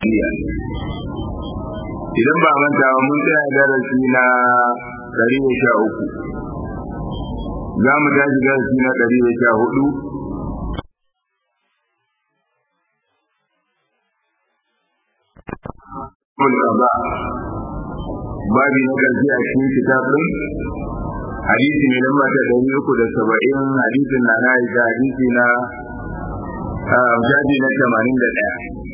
jahiliya idan ba manta ba mun tsaya darasi na ɗari da sha uku za mu tashi darasi na ɗari da sha hudu babi na ƙarshe a cikin kitabun hadisi ne lamba ta ɗari uku da saba'in hadisin na na da hadisi na jaji na tamanin da ɗaya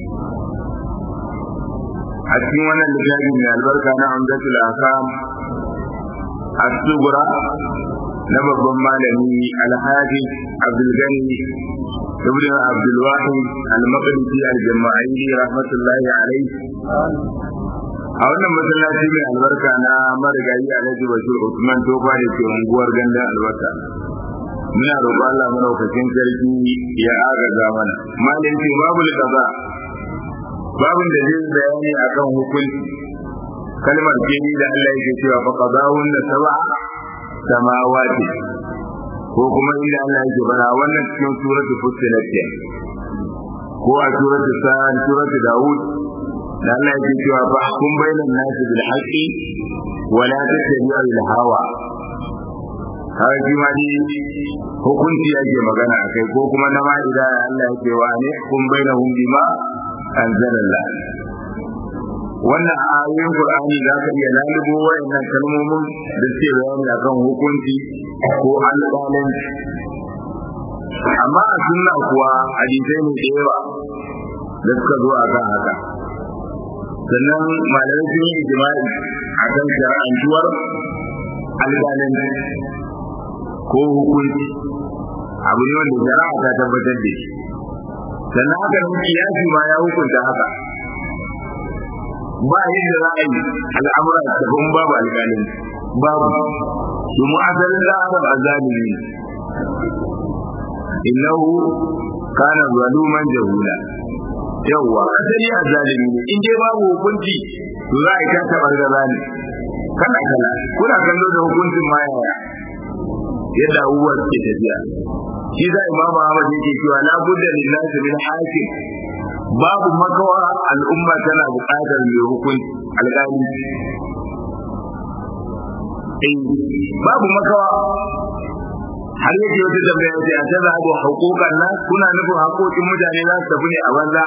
a cikin wannan littafi mai albarka na amdatul akam as-sugura na babban malami alhaji abdulgani ibn abdulwahid al-maqdisi al-jama'ili rahmatullahi alayhi a wannan masallaci mai albarka na marigayi alhaji bashir usman tofa da ke unguwar gandun albarka muna roƙon Allah madaukakin sarki ya agaza mana malam ce babu kaza babin da zai bayani akan hukunci kalmar jini da Allah yake cewa fa qadawun da sab'a samawati ko kuma inda Allah yake bara wannan cikin suratul fussilat ko a suratul sa'an suratul daud da Allah yake cewa fa hukum bainan nasi bil haqqi wa la tattabi'u al hawa har shi ma ni hukunci yake magana akai ko kuma na ma'ida Allah yake wa ne hukum bainahum bima anzalallah wannan ayoyin Qur'ani za ka iya lalubo wayannan kalmomin da suke bayani akan hukunci ko alƙalanci amma a sunna kuwa hadisai ne da yawa da suka zo akan haka sannan malamai sun yi ijma'i akan shar'antuwar alƙalanci ko hukunci abu ne wanda shari'a ta tabbatar da shi sannan haka nan kiyasi ma ya hukunta haka ba yadda za a yi al'amura da ban babu alƙalin babu domin asalin da adam azalimi innahu kana zaluman jahula yawwa asali azalimi ne in dai babu hukunci to za a yi ta taɓar gaza ne kana kana kuna kallo da hukuncin ma yaya yadda abubuwa suke tafiya shi za imamu ahmad yake cewa la budda lillahi min hakim babu makawa al'umma tana buƙatar mai hukunci alƙali babu makawa har yake wata tambaya ce a ta zaɓo haƙoƙan nan kuna nufin haƙoƙin mutane za su tafi ne a banza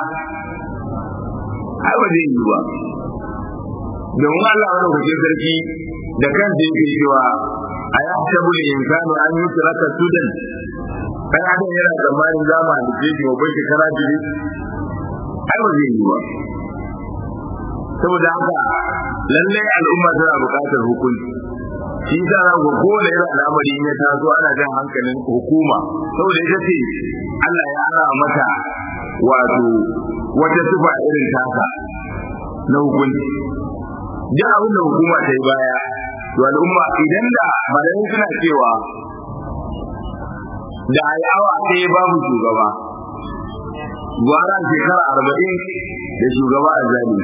ai ba zai yi ba domin Allah wani kuke sarki da kansa yake cewa a ya tabu da insanu an yi turaka sudan ɗan adam yana tsammanin zama da jeji wa bai shekara biyu ai ba zai yi ba saboda haka lallai al'umma tana buƙatar hukunci shi sa za ku kowane irin al'amari ya taso ana jan hankalin hukuma saboda ita ce Allah ya ara mata wato wata tufa irin taka na hukunci duk abin da hukuma ta yi baya to al'umma idan da malamin suna cewa da ayawa sai babu shugaba gwara shekara arba'in da shugaba a zali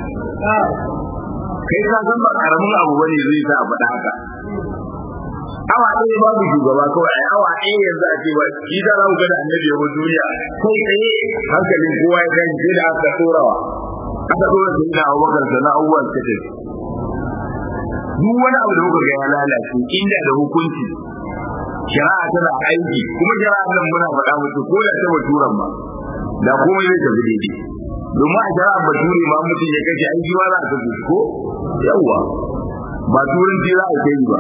kai ka san ba karamin abu bane zai sa a faɗa haka awa ɗaya babu shugaba kawai ai awa ɗaya yanzu a ce ba shi da za ku ga da annabi ya duniya kai tsaye hankalin kowa ya kai sai da aka tsorawa aka tsora sai da abubakar da na abubuwan ta ce duk wani abu da kuka ga ya lalace inda da hukunci shari'a tana aiki kuma shari'a nan muna faɗa musu ko da ta baturan ba da komai zai tafi daidai domin a shari'a bature ma mutum ya kashe aiki ma za a kashe ko yawwa ba turanci za a kai ba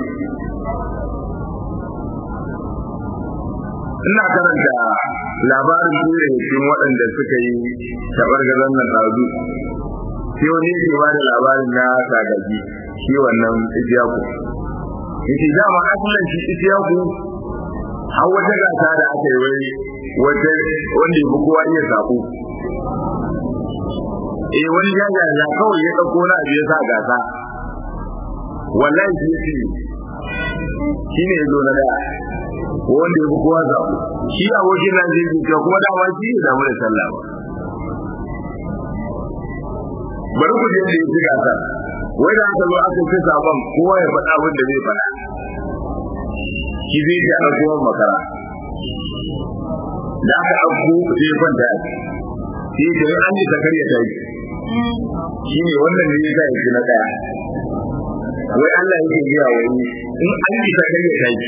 ina karanta labarin ture cikin waɗanda suka yi tabar gazan nan ɗazu sai wani yake ba da labarin na sagaji shi wannan ijiyaku yake dama asalin shi ijiyaku har wata gasa da aka yi wai wata wanda ya fi kowa iya sako eh wani jaja ya kawai ya ɗauko na abu ya sa gasa wallahi shi ce shi ne ya zo na daya wanda ya fi kowa zaɓo shi abokin nan zai zuciya kuma dama shi ne damu da sallah ba bari ku je da ya ci gasar wai da aka zo aka ci sabon kowa ya faɗa abin da zai faɗa shi zai ji a kuma makara da aka ɗauko sai ya kwanta ya ce sai da an yi takar ya tashi shine wannan ne yasa yake na daya wai Allah yake biya wai in an yi ta kai ya tashi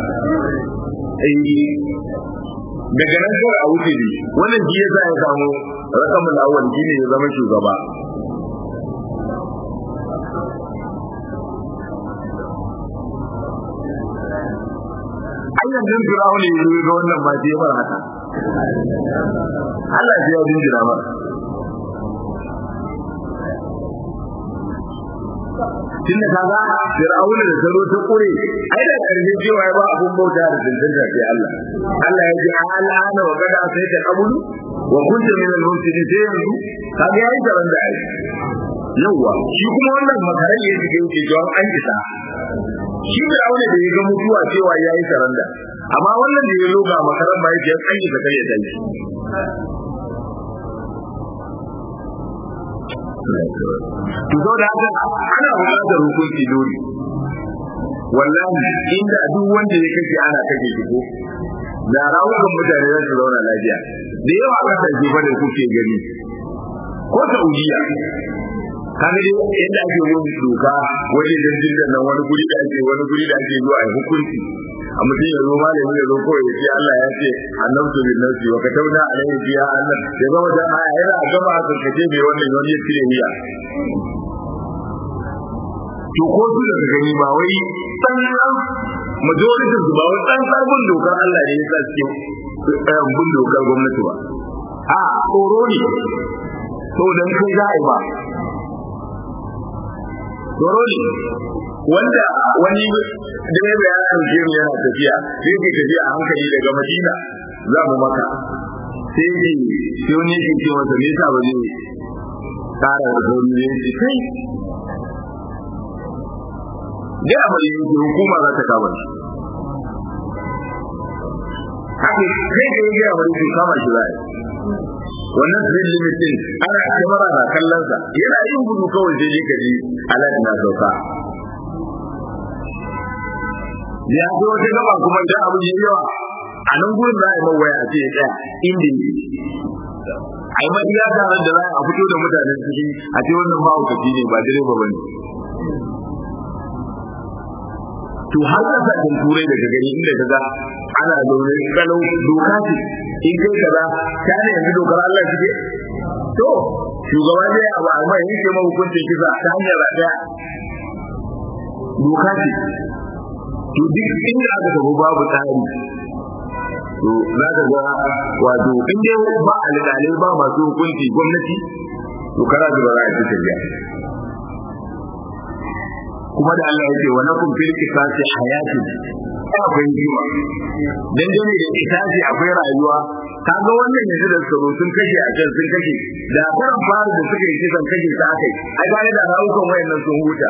eh daga nan kawai a wuce ne wannan shi yasa ya samu rakamul awwal shine ya zama shugaba Allah din Fir'auna ya yi ga wannan ba sai bar haka Allah ya yi jira ba tunda kaga Fir'auna da salo ta kure ai da karshe cewa ba abun bauta da tantance sai Allah Allah ya ji al'ana wa kada sai ta kabulu wa kunta min al-mufsidin sai yanzu kaga yayi taron da ai yawa shi kuma wannan makarai ya ji yake jawan an isa shi da aure da ya ga mutuwa cewa yayi saranda amma wannan da ya loga makaran ba yake an isa kai ya tashi to zo da haka ana buƙatar hukunci dole wallahi inda duk wanda ya kashe ana kashe shi ko da rawukan mutane za su zauna lafiya da yawa kasashe fa da kuke gani ko Saudiya kaga dai yadda ake yin doka wajen jirgin da nan wani guri da ake wani guri da ake zuwa a hukunci a mutum ya zo malami ya zo kawai ya ce Allah ya ce annabtu bin nafsi wa katabna alayhi fiha anna ya gama da aya yana a gama a karkace mai wannan wani ya cire niyya to ko su da gani ba wai sannan majority su ba wai tsantsar bin dokar Allah ne ya sa suke bin dokar gwamnati ba a tsoro ne to dan kai za a yi ba tsoro ne wanda wani direba ya ɗauke mu yana tafiya sai ke tafiya a hankali daga madina za mu maka sai ke sai wani yake ce masa me yasa ba zai ƙara da sauri ne ce kai da a mai yanki hukuma za ta kama shi haka kai da ya gaya wani kama shi za wannan speed limit din ana kamera na kallon sa yana yin gudu kawai sai dai kaji alert na sauka ya zo wata gaba kuma da abu yi yawa a nan gurin za a yi mawaya a ce ya tsaya inda yake a yi maɗiya tare da za a fito da mutanen ciki a ce wannan mahaukaci ne ba direba ba ne to har kasashen turai daga gani inda ka ga ana zaune kalau doka ce in kai kaza ta ne yanzu dokar Allah ce to shugaba zai abu amma yanke ma hukuncin kisa ta hanyar rataya doka ce to duk inda aka tafi babu tsari to za ka ga wato in dai ba alƙalai ba masu hukunci gwamnati to kara da ba za a ci tafiya kuma da Allah yake wa lakum fil qisasi hayatun akwai jima dan dane da qisasi akwai rayuwa kaga wannan yanzu da tsaro sun kashe a can sun kashe da karan fara da suka yi kisan kashe ta akai ai gane da rayukan wayannan sun huta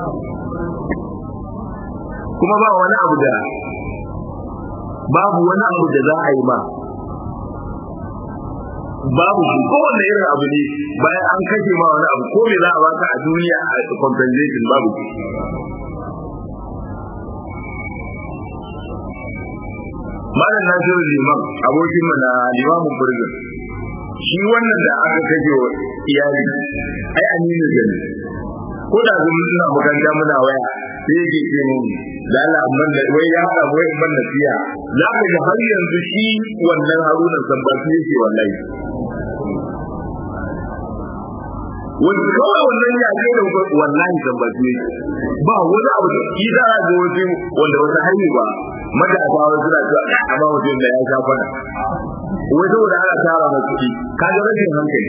kuma ba wani abu da babu wani abu da za a yi ba babu shi kowanne irin abu ne bayan an kashe ma wani abu ko me za a baka a duniya a compensation babu shi malam nasiru liman abokin mu na limamin burgun shi wannan da aka kashe wa iyali ai aminu gani ko da kuma suna makaranta muna waya sai yake ce mun da Allah amman da wai ya haɗa wai ban nasiya za ka ga har yanzu shi wannan harunan san ba su yake wallahi wani kawai wannan ya ce da wallahi san ba su yake ba wani abu da shi za a ga wasu wanda wata hanyar ba matasa wasu suna cewa amma mutum da ya sha fada wai saboda ana tara masu kuɗi ka ga rashin hankali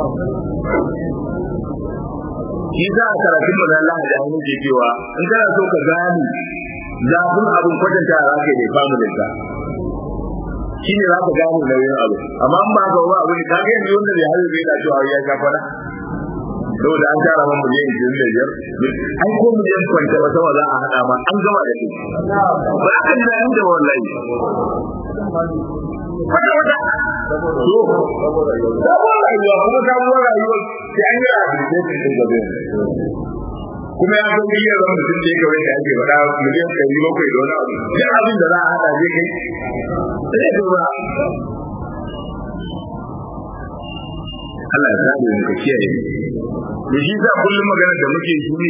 shi za a karatun mu na Allah da hannu ke cewa in kana so ka gane zafin abin kwatanta za ka yi familin ka shi ne za ka gane nauyin abu amma in ba ka ba abu ne ka ga yanzu wanda bai hayo bai da cewa ya sha fara saboda an tara man miliyan ishirin da biyar ai ko miliyan kwanta ba sama za a haɗa ma an gama da shi ba a kan nan da wallahi kwata wata to sabuwar rayuwa kuma sabuwar rayuwa sai an yi rehabilitation din gabe kuma ya san biyar zama mutum da ya kawai da ake faɗa miliyan ɗari bakwai da wani abu duk abin da za a haɗa zai kai sai ya ba Allah ya zaɓe mu ka kiyaye da shi sa kullum magana da muke shi ne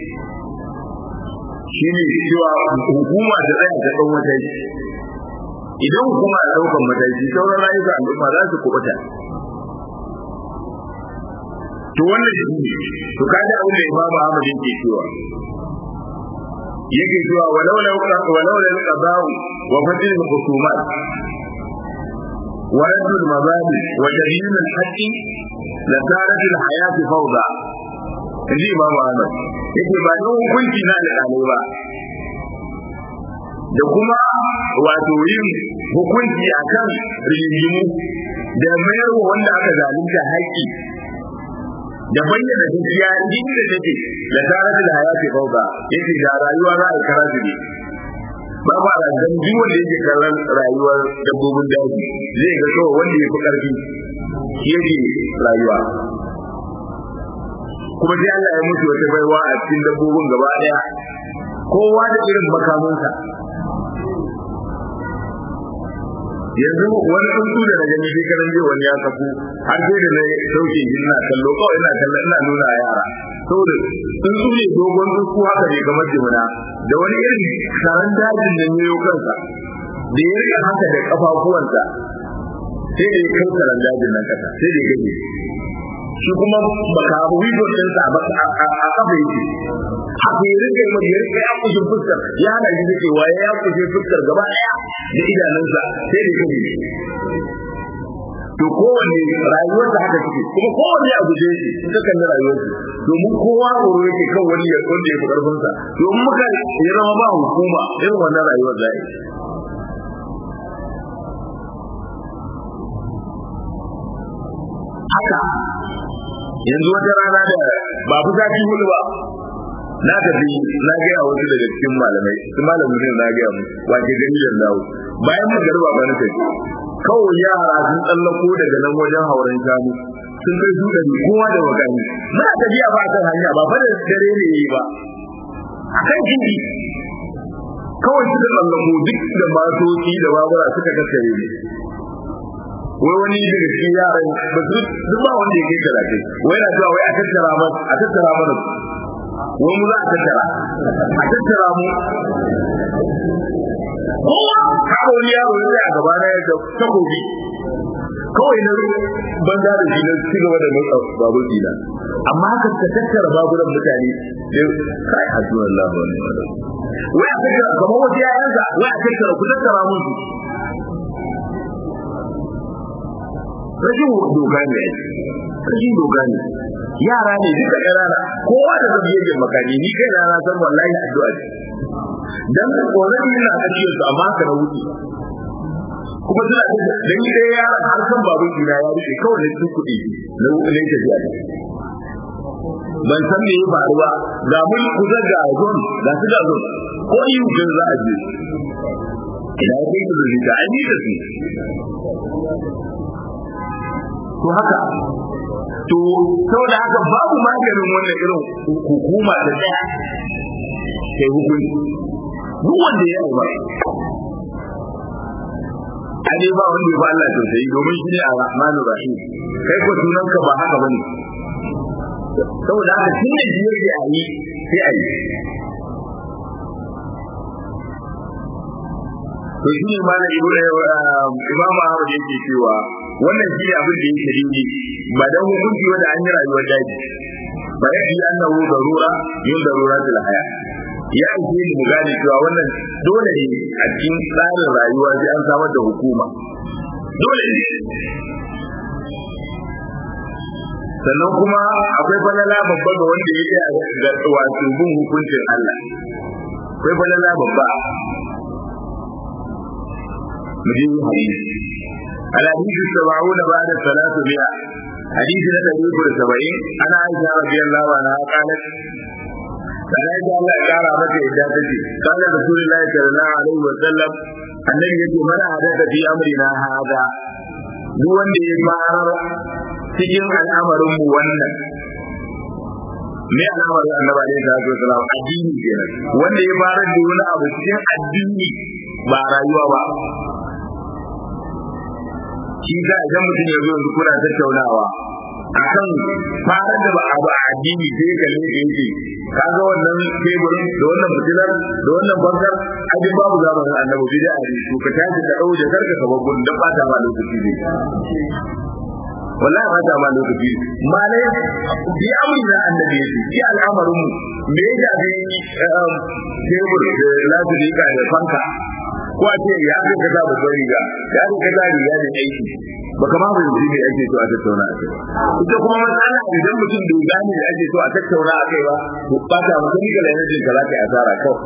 shi ne cewa hukuma ta tsaya ta ɗan mataki idan hukuma a ɗaukan mataki sauran rayuka al'umma za su kuɓuta to wannan shi ne to kaji abin da imamu ahmad yake cewa yake cewa walau la walau la qada'u wa fadil al-khusumat wa radd al-mabadi wa tadyin al-haqq la sarat al-hayat fawda kaji imamu ahmad yake ba don hukunci na alƙalai ba da kuma wato yin hukunci akan rigimu da mayarwa wanda aka zalunta haƙƙi da bayyana gaskiya inda take da tare da hayati fauka yake da rayuwa za a kara ne ba ba da dan duk wanda yake kallon rayuwar dabbobin daji zai ga kawai wanda ya fi karfi shi yake rayuwa kuma sai Allah ya mutu wata baiwa a cikin dabbobin gaba daya kowa da irin makamansa yanzu wani tsuntsu da na gani shekaran jiya wani ya tafi har sai da na sauke shi ina kallo kawai ina kallon ina nuna a yara saboda tsuntsu ne dogon tsuntsu haka ne kamar jimina da wani irin karan dajin da ne kansa da ya rika haka da kafafuwansa sai da ya kai karan dajin nan kasa sai da ya gaje shi kuma baka abu wido ɗinsa a kafa yake haka ya rika mai ya rika ya kushe fuskar ya hana shi da cewa ya kushe fuskar gaba ɗaya da idanunsa sai da ya gaje to kowanne rayuwar da haka take kuma kowanne a guje shi ta kan rayuwar shi domin kowa tsoro yake kan wani ya wanda ya fi karfin sa domin muka ya zama ba hukuma irin wannan rayuwar da yake haka yanzu wata rana da ba fi sati hudu ba na tafi na gaya wasu daga cikin malamai su malamin ne na gaya mu wace gani da dawo bayan magarba ba na tafi kawai yara sun tsallako daga nan wajen hauren shanu sun kai su ɗari kowa da wakani muna tafiya ba kan hanya ba fa da dare ne yi ba a kan jindi kawai suka tsallako duk da matoci da babura suka kaskare ne wai wani daga cikin yaran ba su duk ba wanda ya kai talatin wai na cewa wai a tattara mana a tattara mana wai mu za a tattara a tattara mu kowa kawo wani yaro ya a gaba na da takobi kawai na banza da shi na ci gaba da motsa babur dina amma haka ka tattara baburan mutane sai kai hadu Allah wa ne wai a tattara kamar wasu yayansa wai a tattara ku tattara musu rashin doka ne rashin doka ne yara ne duka ƙanana kowa da zai yi makani ni kai na san wallahi addu'a ce dan tsoron yana kashe su amma ka na wuce kuma suna da ni dai ya har kan babu ina ya rufe kawai da su kuɗi na ne ta biya ban san me ya faru ba ga mun kusa ga zon ga su ga zon ko yi mutum za a je ina ya kai su da rita an yi da su to haka to saboda haka babu maganin wannan irin hukuma da tsaya sai hukunci duk wanda ya ba ade ba wanda ya ba Allah tausayi domin shi ne ar-rahmanu rahim kai ko sunan ka ba haka bane saboda haka shi ne shi yake a yi sai a yi to shi ne malam imam Ahmad yake cewa wannan shi ne abin da yake dinki ba dan hukunci wanda an yi rayuwar daji ba ya yi annahu darura yin daruratul haya ya ake ni mu gane cewa wannan dole ne a cikin tsarin rayuwa sai an samar da hukuma dole ne sannan kuma akwai falala babba ga wanda ya yi ga wato bin hukuncin Allah akwai falala babba mu je hadisi الحديث السبعون بعد الثلاثمائة حديث نتبه السبعين أنا عائشة رضي الله عنها قالت kana da Allah ya kara mata yadda take kana rasulullahi sallallahu alaihi wa sallam annabi yace mana hadaka fi amrina hada duk wanda ya fara cikin al'amarin mu wannan me al'amarin annabi alaihi salatu wasallam addini kenan wanda ya fara da wani abu cikin addini ba rayuwa ba shi da idan mutum ya zo yanzu kuna tattaunawa akan fara da abu a addini sai ka ne da yake kaga wannan teburin da wannan fitilar da wannan bankar ajin babu zamanin annabi bid'a ne to ka tashi ka dau da karka ka babban dan bata ma lokaci ne wallahi bata ma lokaci malai bi amrina annabi yake ki al'amarin mu me ya ga tebur da lafiya da fanka ko a ce ya ga kaza babban riga ya ga kaza riga da aiki baka ma bai ji me ake so a tattauna a kai ita kuma matsala idan mutum bai gane da ake so a tattauna a kai ba to ba ta mutum ga lafiyar ka za ka yi asara kawai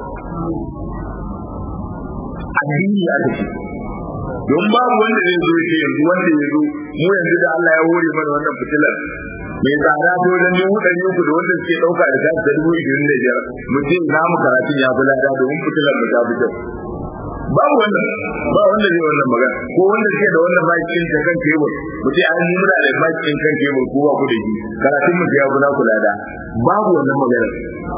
addini a take don babu wanda zai zo ce yanzu wanda ya zo mu yanzu da Allah ya hore mana wannan fitilar mai tsada to dan ne mu dari uku da wanda suke dauka da gas da dubu ishirin da biyar mutum za mu karatun ya fi lada domin fitilar mu ta fi kyau babu wannan ba wanda zai wannan magana ko wanda suke da wannan bakin ta kan tebur mutum an yi muna da bakin kan tebur ko ba ku da shi karatun mu ya fi na kula da babu wannan magana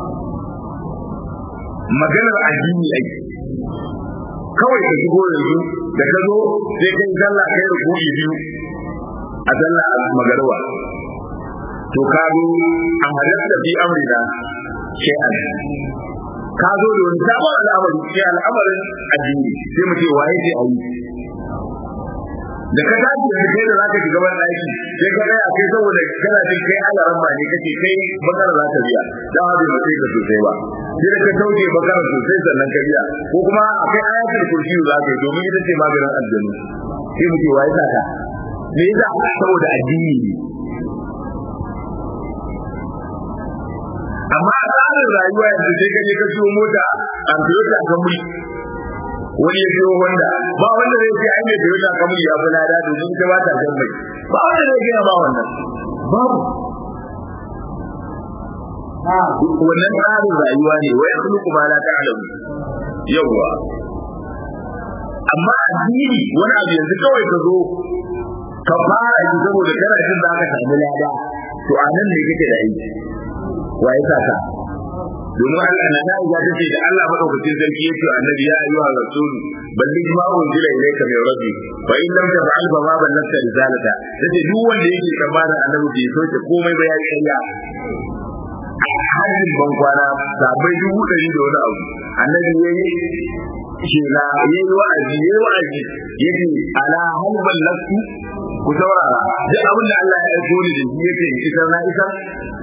maganar addini ake kawai ka shigo yanzu da ka zo sai kai sallah kai ruku'i biyu a sallah magarwa to ka zo a halatta fi amrina shay'an ka zo da wani sabon al'amari sai al'amarin addini sai mu ce waye ce ayi da ka tashi da kai da zaka shiga ban daki sai ka tsaya kai saboda kana jin kai alaran ba ne kace kai bakara za ka biya dan abin ba sai ka sosai ba sai da ka tauke bakara sosai sannan ka biya ko kuma akai ayatul kursi za ka yi domin ita ce maganin aljanna sai mu ce waye ta ka me yasa saboda addini ne amma a tsarin rayuwa yanzu sai ka je ka siyo mota a Toyota Camry wani ya siyo Honda ba wanda zai ce ai mai Toyota Camry ya fi lada domin ita ba ta jan mai ba wanda zai gaya ba wannan babu wannan tsarin rayuwa ne wai sun kuma la ta'lamu yawwa amma addini wani abu yanzu kawai ka zo ka fara yi saboda kana jin za ka samu lada to a nan ne kake da aiki wa ya saka domin Allah na da ya tace da Allah madaukakin sarki yace annabi ya ayyuha rasul balli ma unzila ilayka min rabbi fa in lam taf'al fa ma ballagta risalata yace duk wanda yake tsammanin annabi bai soke komai ba ya yi kariya hajjin ban kwana sabai dubu ɗari da wani abu annabi ya yi shela ya yi wa'azi ya yi wa'azi ya ce ala hal ballagtu ku saurara duk abin da Allah ya aiko ni da shi yake isar na isar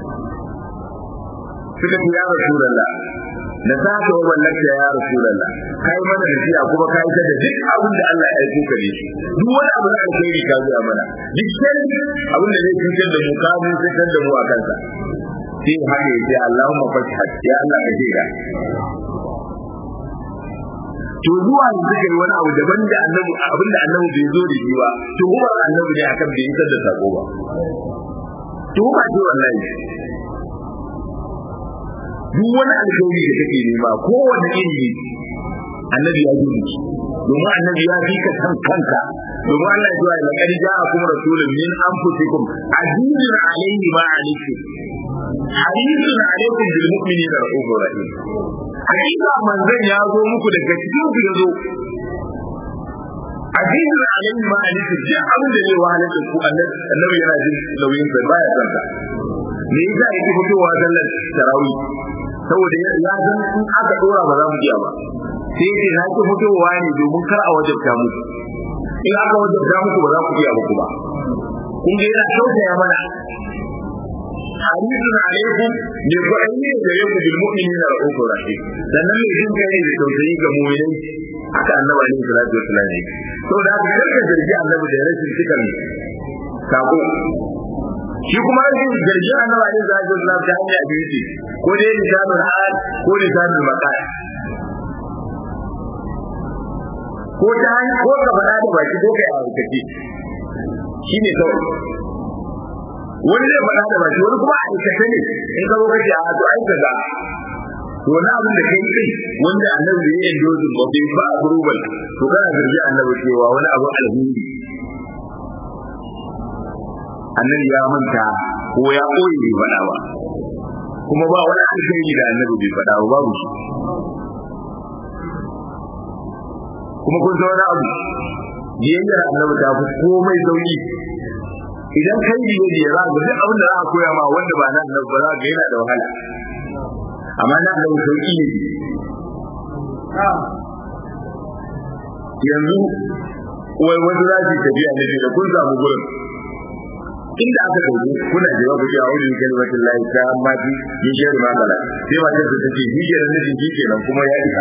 suka ce ya rasulullah da sa ka wa wallaka ya rasulullah kai mana da shi kuma kai ta da duk abin da Allah ya aiko ka da shi duk wani abu da alheri ka zuwa mana duk sai abin da zai cutar da mu ka mun cutar da mu a kansa sai haka yace Allahumma fatih ya Allah ka jira to zuwa yanzu kai wani abu daban da annabi abin da annabi bai zo da shi ba to kuma annabi ne akan bai isar da sako ba to ba ce wallahi duk wani alkhairi da kake nema kowanne iri annabi ya yi shi domin annabi ya fi ka san kanka domin Allah ya ce la qad ja'akum rasulun min anfusikum azizun alayhi ma alaykum harisun alaykum bil mu'minina ra'ufur rahim hakika manzon ya zo muku daga cikin ku yazo azizun alayhi ma alaykum duk abin da zai wahalar da ku annabi yana jin nauyin sa baya san ka me yasa yake fitowa sallar tarawih saboda ya san in aka dora ba za mu iya ba sai ce na ki fitowa ne domin kar a wajabta muku in aka wajabta muku ba za ku iya ba kuma kun ga yana tausaya mana hadisun alaikum ne ku aini da yau bil mu'minina ra'ufur rahim sannan mai jin kai da tausayi ga mu'minai haka annabi alaihi salatu wassalam ne saboda haka karka zargi annabi da rashin cikan sako shi kuma rashin zargi annabi alaihi salatu wassalam ta hanya biyu ce ko dai lisanul hal ko lisanul maqal ko ta hanya ko ka faɗa da baki ko kai a aikace shine kawai wani zai faɗa da baki wani kuma a aikace ne in ka zo kace a to ai kaza to wani abin da kai kai wanda annabi ya yi dozin ba bai ba approval to kana zargi annabi cewa wani abu alheri annabi ya manta ko ya koyi bai faɗa ba kuma ba wani alheri da annabi bai faɗa ba babu shi kuma kun san wani abu biyayyar annabi ta fi komai sauki idan kai biye biye za ga duk abin da za a koya ma wanda ba na annabi ba za ga yana da wahala amma na annabi sauki ne yanzu wai wasu za su tafiya ne da kun samu gurin inda aka dauki kuna da ku ce a'udhu bi kalimatin lahi ta amma bi min sharri ma kala sai ma ta ce shi ke nan nufin shi kenan kuma ya isa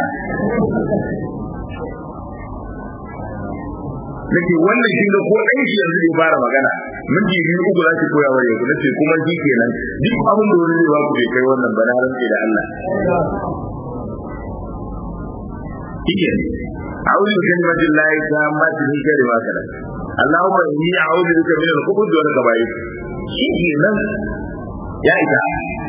nake wannan kin ga ko ɗan shi yanzu bai fara magana minti biyu uku za ki koya wa yau nace kuma shi kenan duk abin da wani zai ba ku bai kai wannan ba na rantse da Allah kike أعوذ بكلمة الله التامة من شر ما خلق اللهم إني أعوذ بك من الخبث والخبائث شيء nan ya isa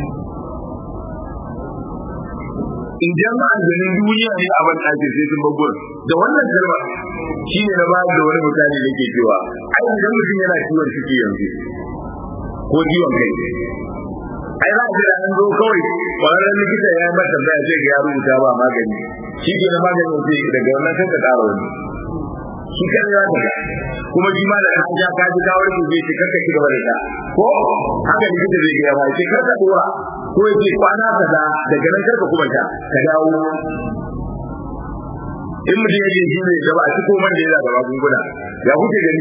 idan aljanin duniya ne a ban ɗakin sai sun babbar da wannan kalma shi ne na ba da wani misali da ke cewa ai idan mutum yana ciwon ciki yanzu ko ciwon kai ai za a ji an zo kawai kwararren likita ya yi mata tambaya sai ga ya rubuta ba magani shi ke na maganin sai daga wannan sai ka ƙara wani shi kan ya ta kuma shi ma da kan ja ka ji kawar su zai ce karka ci gaba da ta ko haka likita zai gaya ma ce karka dora ko ya ce kwana kaza daga nan karka kuma ta ka dawo in mutum ya je shi ne gaba a cikin man da yana da magunguna ya kuke gani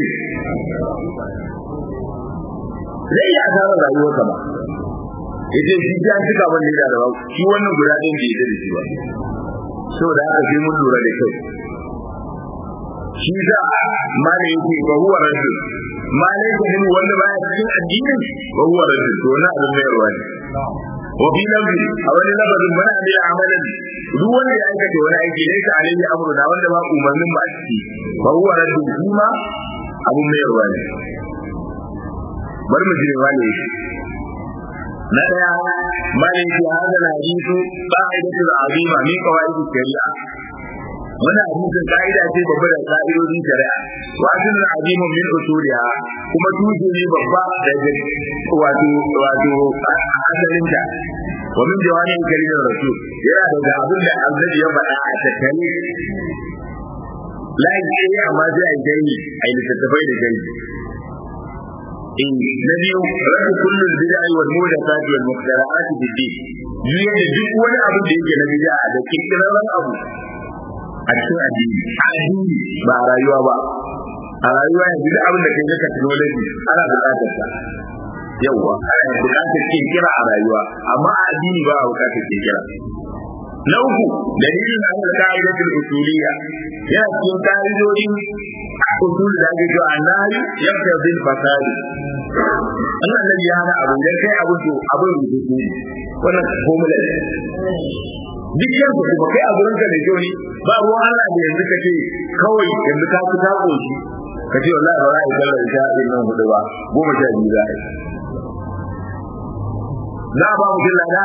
zai yi asarar rayuwarsa ba ya ce shi ya cika man da yana da magunguna shi wannan guda ɗin bai yi da shi ba saboda haka sai mun lura da kyau shi za ma ne yake ba huwa rajul ma ne yake hin wanda baya cikin addinin ba huwa rajul to na abin mai ruwa ne wa fi lafzi a wani lafazin mana ne amalan duk wanda ya aikata wani aiki ne ka alayhi amruna wanda ba umarnin ba a ciki ba huwa rajul shi ma abin mai ruwa ne bari mu je wani yake na daya malin fi hada hadithu qa'idatul azima min qawaid shari'a wannan hadisin ka'ida ce babba da ka'idodin shari'a wa asalin azimun min usuliha kuma tushe ne babba daga wato wato asalinta wa min jawani karimin rasul yana daga abin da annabi ya faɗa a tattale layi ce amma sai a yi gani a yi littattafai da gani in na biyu rabu kullum bid'a wal muhdathat wal mukhtara'at fi din yiye da duk wani abu da yake na bid'a da kirkirarren abu a cikin addini a addini ba a rayuwa ba a rayuwa yanzu duk abin da kai na technology ana buƙatar sa yawwa ana buƙatar kirkira a rayuwa amma a addini ba a buƙatar kirkira na uku dalilin an da ka'idatul usuliyya yana cikin ka'idodin usul da ake cewa annahi yabda bil fasadi Allah ne ya hana abu dan kai abu to abin rubutu ne wannan formula ne duk yanzu kuma kai a gurin ka ne joni ba ruwan Allah da yanzu kace kawai yanzu ka ci ta koshi ka ce wallahi ba za a yi sallar isha din nan hudu ba goma sha biyu za a yi za a ba mutum lada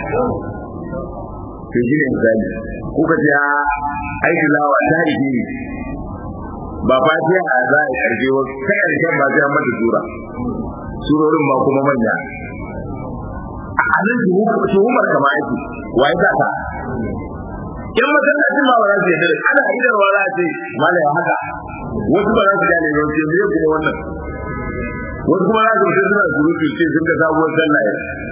to shi ne misali kuka ce aiki lawa ta ije ne ba fatiha a za a karfe wa ta karshen ba sai mata sura surorin ba kuma manya a nan tuhumar kama yake wa ya ta in masallacin ma ba za su yi dare ana idarwa za a ce malaya haka wasu ba za su gane ba ce me kuma wannan wasu kuma za su mutum suna surutu ce sun ga sabuwar sallah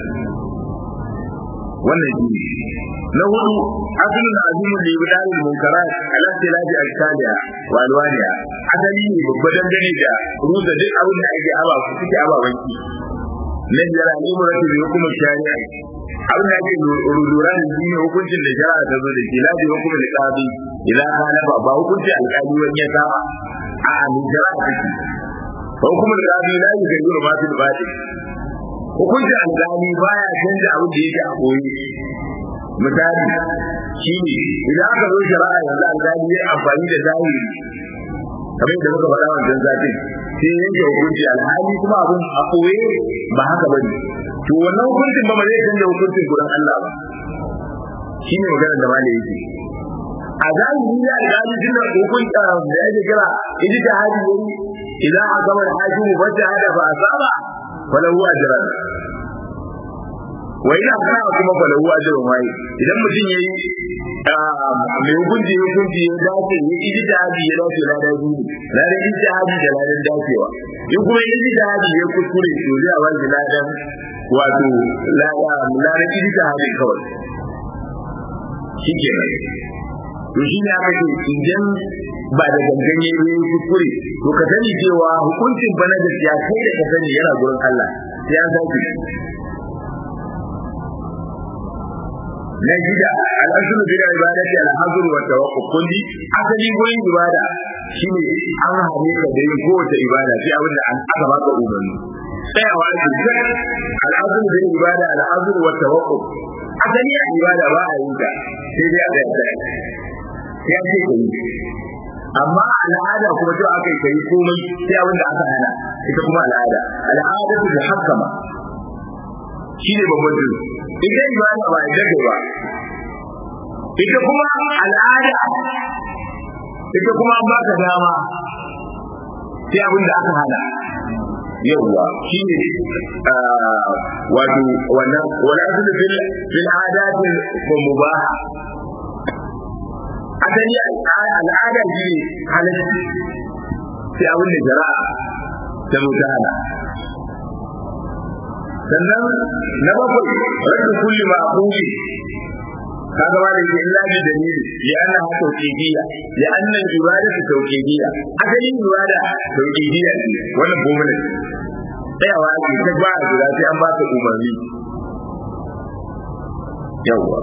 wannan shi na hudu asalin azimin da yi dalil munkarat ala tilafi al-saliha wa alwaniya asali ne babba dangane da rusa duk abin da ake aba su suke aba wanki na biyar al'umuratu bi hukum shari'a abin da ake lura da shi ne hukuncin da shari'a ta zo da shi lafi hukum da qadi ila halafa ba hukuncin alƙali wani ya saba a amin shari'a take hukumar qadi la yughayyiru ma fil batin hukuncin alƙali baya canza abin da yake a koyi misali shi ne idan aka zo shari'a yanzu alƙali ya amfani da zahiri kamar yadda muka faɗa wancan satin sai yanke hukunci alhali kuma abin a koye ba haka ba ne to wannan hukuncin ba ma zai canza hukuncin gurin Allah ba shi ne maganar da malai yake a zahiri ya alƙali tun da hukunci da yake kira ijtihadi yayi idan aka gama da hakimu wacce hada ba a saba falahu ajran wa idan kana kuma falahu ajrun wai idan mutum yayi mai hukunci hukunci ya dace ya ijtihadi ya dace la da biyu la da ijtihadi da la da dacewa in kuma yi da hadi ya kuskure to zai ba shi ladan wato ladan ijtihadi kawai shi ke nan to shi ne aka ce idan ba da gangan ya yi kuskure to ka sani cewa hukuncin bana da ya kai da ka sani yana gurin Allah sai an sauke na shida al'asulu bil ibadati al-hazr wa tawakkul kulli asali gurin ibada shine an hane ka da yin kowace ibada sai abin da aka baka umarni tsayawa da al'asulu bil ibada al-hazr wa tawakkul asali a ibada ba a yi ta sai dai a tsaya ya ce ka yi amma al'ada kuma cewa aka yi ka yi komai sai abin da aka hana ita kuma al'ada al'ada ta muhakkama shi ne babban dole ita ibada ba ita ce ba ita kuma al'ada ita kuma an baka dama sai abin da aka hana yawwa shi ne wato wannan wala su da fil adati ko mubaha asali al'ada shi ne halatta sai abin da jara'a ta mutana sannan na bakwai rabbi kulli ma'quli kaga ma da illa bi dalili ya anna ha tawqidiyya ya anna ibadatu tawqidiyya asalin ibada tawqidiyya ne wannan goma ne tsayawa ake ta ba a jira sai an ba ta umarni yawwa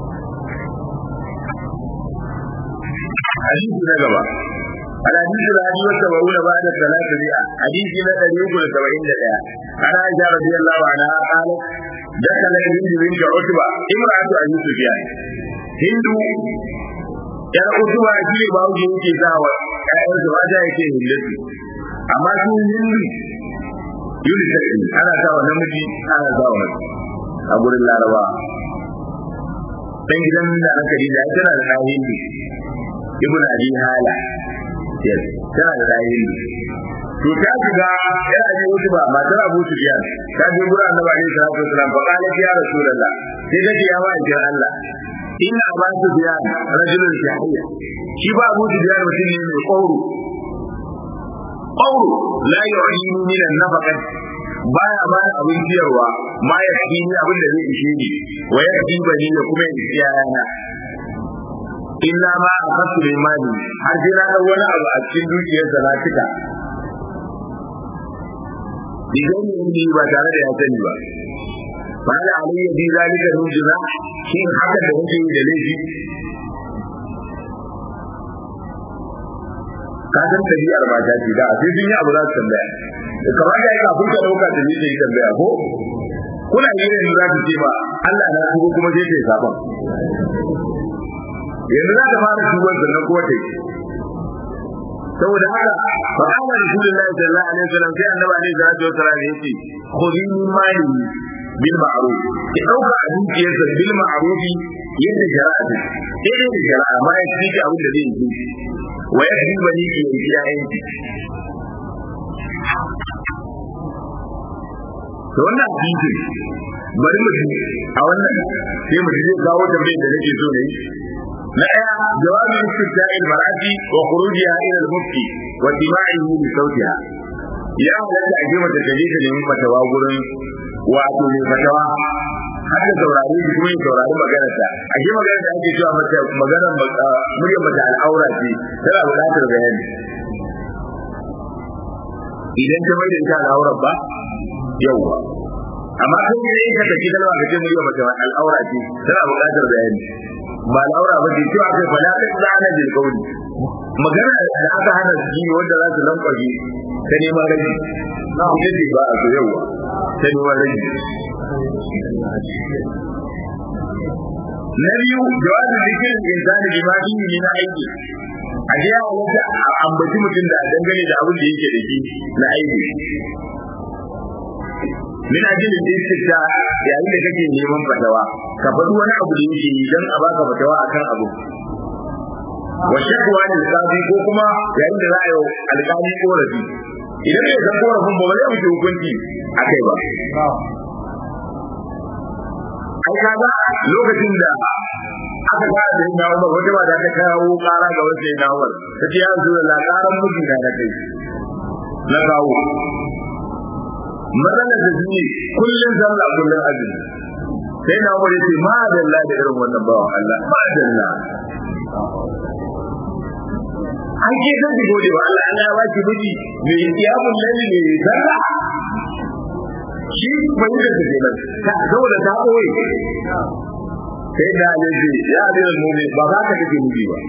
hadisi na gaba الحديث الذي والسبعون بعد الثلاثة مئة حديث من الذي سبعين دقيقة عن عائشة رضي الله عنها قالت دخل هند بنت عتبة امرأة أبي سفيان هند yar utuba shi ne bawo da yake sawa ƴaƴan su mata yake hindatu amma su hindu yuli sai ana sawa namiji ana sawa mace a gurin laraba dan gidan da aka da tana da hindu ibn abi hala yes tana da dahin to ta shiga yana ji wuce ba matar Abu Sufyan ta je gurin Annabi alaihi salatu wasallam fa qala ya rasulullah sai ta ce ya wa ajin Allah inna Abu Sufyan rajulun shahiya shi ba Abu Sufyan mutum ne mai kauro kauro la yu'inu min an-nafaqat baya ba abin ciyarwa ma ya fi ni abin da zai ishe ni wa ya fi bani da kuma ya ci yana illa ma a kasu da imani har sai na ɗau wani abu a cikin dukiyarsa na cika idan ne ba tare da ya sani ba fa ala alayya bi zalika nujza shi haka da nake yi da laifi ka san tabi'ar ba ta ce da sai sun yi abu za su tambaya kamar da yake abin ka dauka da ni sai tambaya ko kuna yi ne za ku ce ba Allah na tuba kuma sai ta yi sabon yanzu za ta fara tuban sannan kuma ta yi saboda haka fa kana rasulullahi sallallahu alaihi wasallam sai annabi alaihi salatu wasallam yace khudhi min mali bil ma'ruf ki dauka a dukiyarsa bil ma'ruf yadda shari'a ta sai da shari'a ma ya ci abin da zai yi wa ya ji bani ki yi yayin to wannan hadisi bari mu a wannan sai mu je kawo tambayar da nake so ne na ɗaya jawabin istifta'i mar'ati wa khurujiha ila al-mufti wa dima'ihi bi sawtiha ya halatta a jima da taje ta nemi fatawa gurin wato mai fatawa har da saurari shi kuma ya saurari maganarta a shi maganar da ake cewa mata maganar muryar mata al'aura ce tana buƙatar bayani idan ta mai da ita al'aurar ba yawwa amma kan yi ka tafi kalma ka ce muryar mata al'aura ce tana buƙatar bayani ba al'aura ba ce cewa kai fala ta tsana bil qawli magana da aka hana su yi wanda za su lankwaje ta neman rage na ita ce ba a so yawa ta neman rage na biyu jawabin zikirin insani bi ma fihi na aiki a je halatta a ambaci mutum da dangane da abin da yake da shi na aiki min ajin da istifta yayin da kake neman fatawa ka faɗi wani abu da yake yi don a baka fatawa akan abu wa shakwa da alƙali ko kuma yayin da za a yi alƙali korafi idan bai san korafin ba ba zai wuce hukunci akai ba ai kaga lokacin da aka fara da yin Umar wata mata ta kawo kara ga wasu yin Umar ta ce ya zo da karan miji na kai na kawo matsalar da su ne kullum sallah kullum azumi sai na umar yace ma dalla da irin wannan bawan Allah ma dalla an ke san ki gode wa Allah Allah ya baki miji mai kiyamun laili ne sallah shi bai da take nan ta saboda ta koyi sai da yaji ya da mu'min ba za ka kake miji ba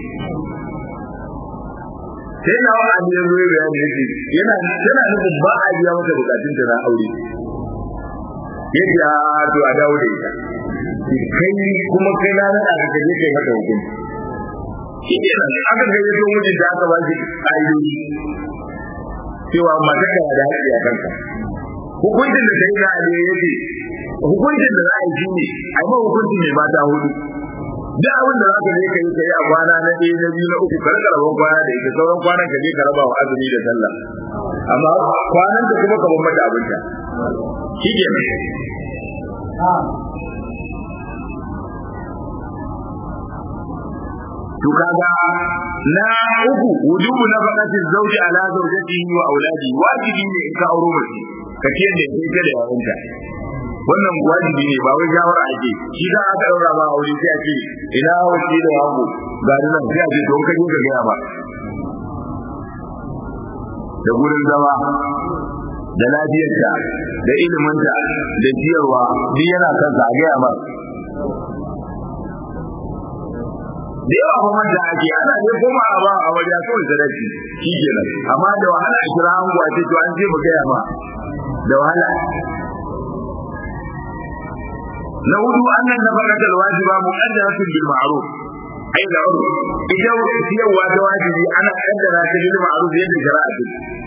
sai na wa an yanzu ya bayani yake yana yana nufin ba a biya mata bukatun ta na aure yadda ya to a dawo da ita kai kuma kai na nada ka kaje kai mata hukunci shi ne nan aka ga yato mijin da aka ba shi ƙa'idoji cewa mata ka da haƙƙi a kanka hukuncin da sai na ali yake hukuncin da za a yi shi ne a yi hukunci mai mata hudu duk abin da za ka je ka yi ka yi a kwana na ɗaya na biyu na uku kar ka rabon kwana da ita sauran kwanan ka je ka raba wa azumi da sallah amma kwanan ka kuma ka bar mata abinta shi ke nan to kaga na uku wujubu na faqati zawji ala zawjatihi wa auladi wajibi ne in ka auro mace ka ce da ita da yawanta wannan wajibi ne ba wai shawara ake shi da aka daura ba aure sai a ce ina wace da hagu ga nan sai a ce to ka je ka gaya ba da gurin zama da lafiyarta da iliminta da ciyarwa duk yana kansa a gaya ba da yawa kuma da ake ana ne kuma a ba a wajen kawai sadaki shi kenan amma da wahala a kira an gwace to an ce mu gaya ma da wahala na hudu annan nafaqat alwajiba muqaddaratun bil ma'ruf ai da urf idan siyarwa ta wajibi ana kaddara ta bil ma'ruf yadda shari'a ta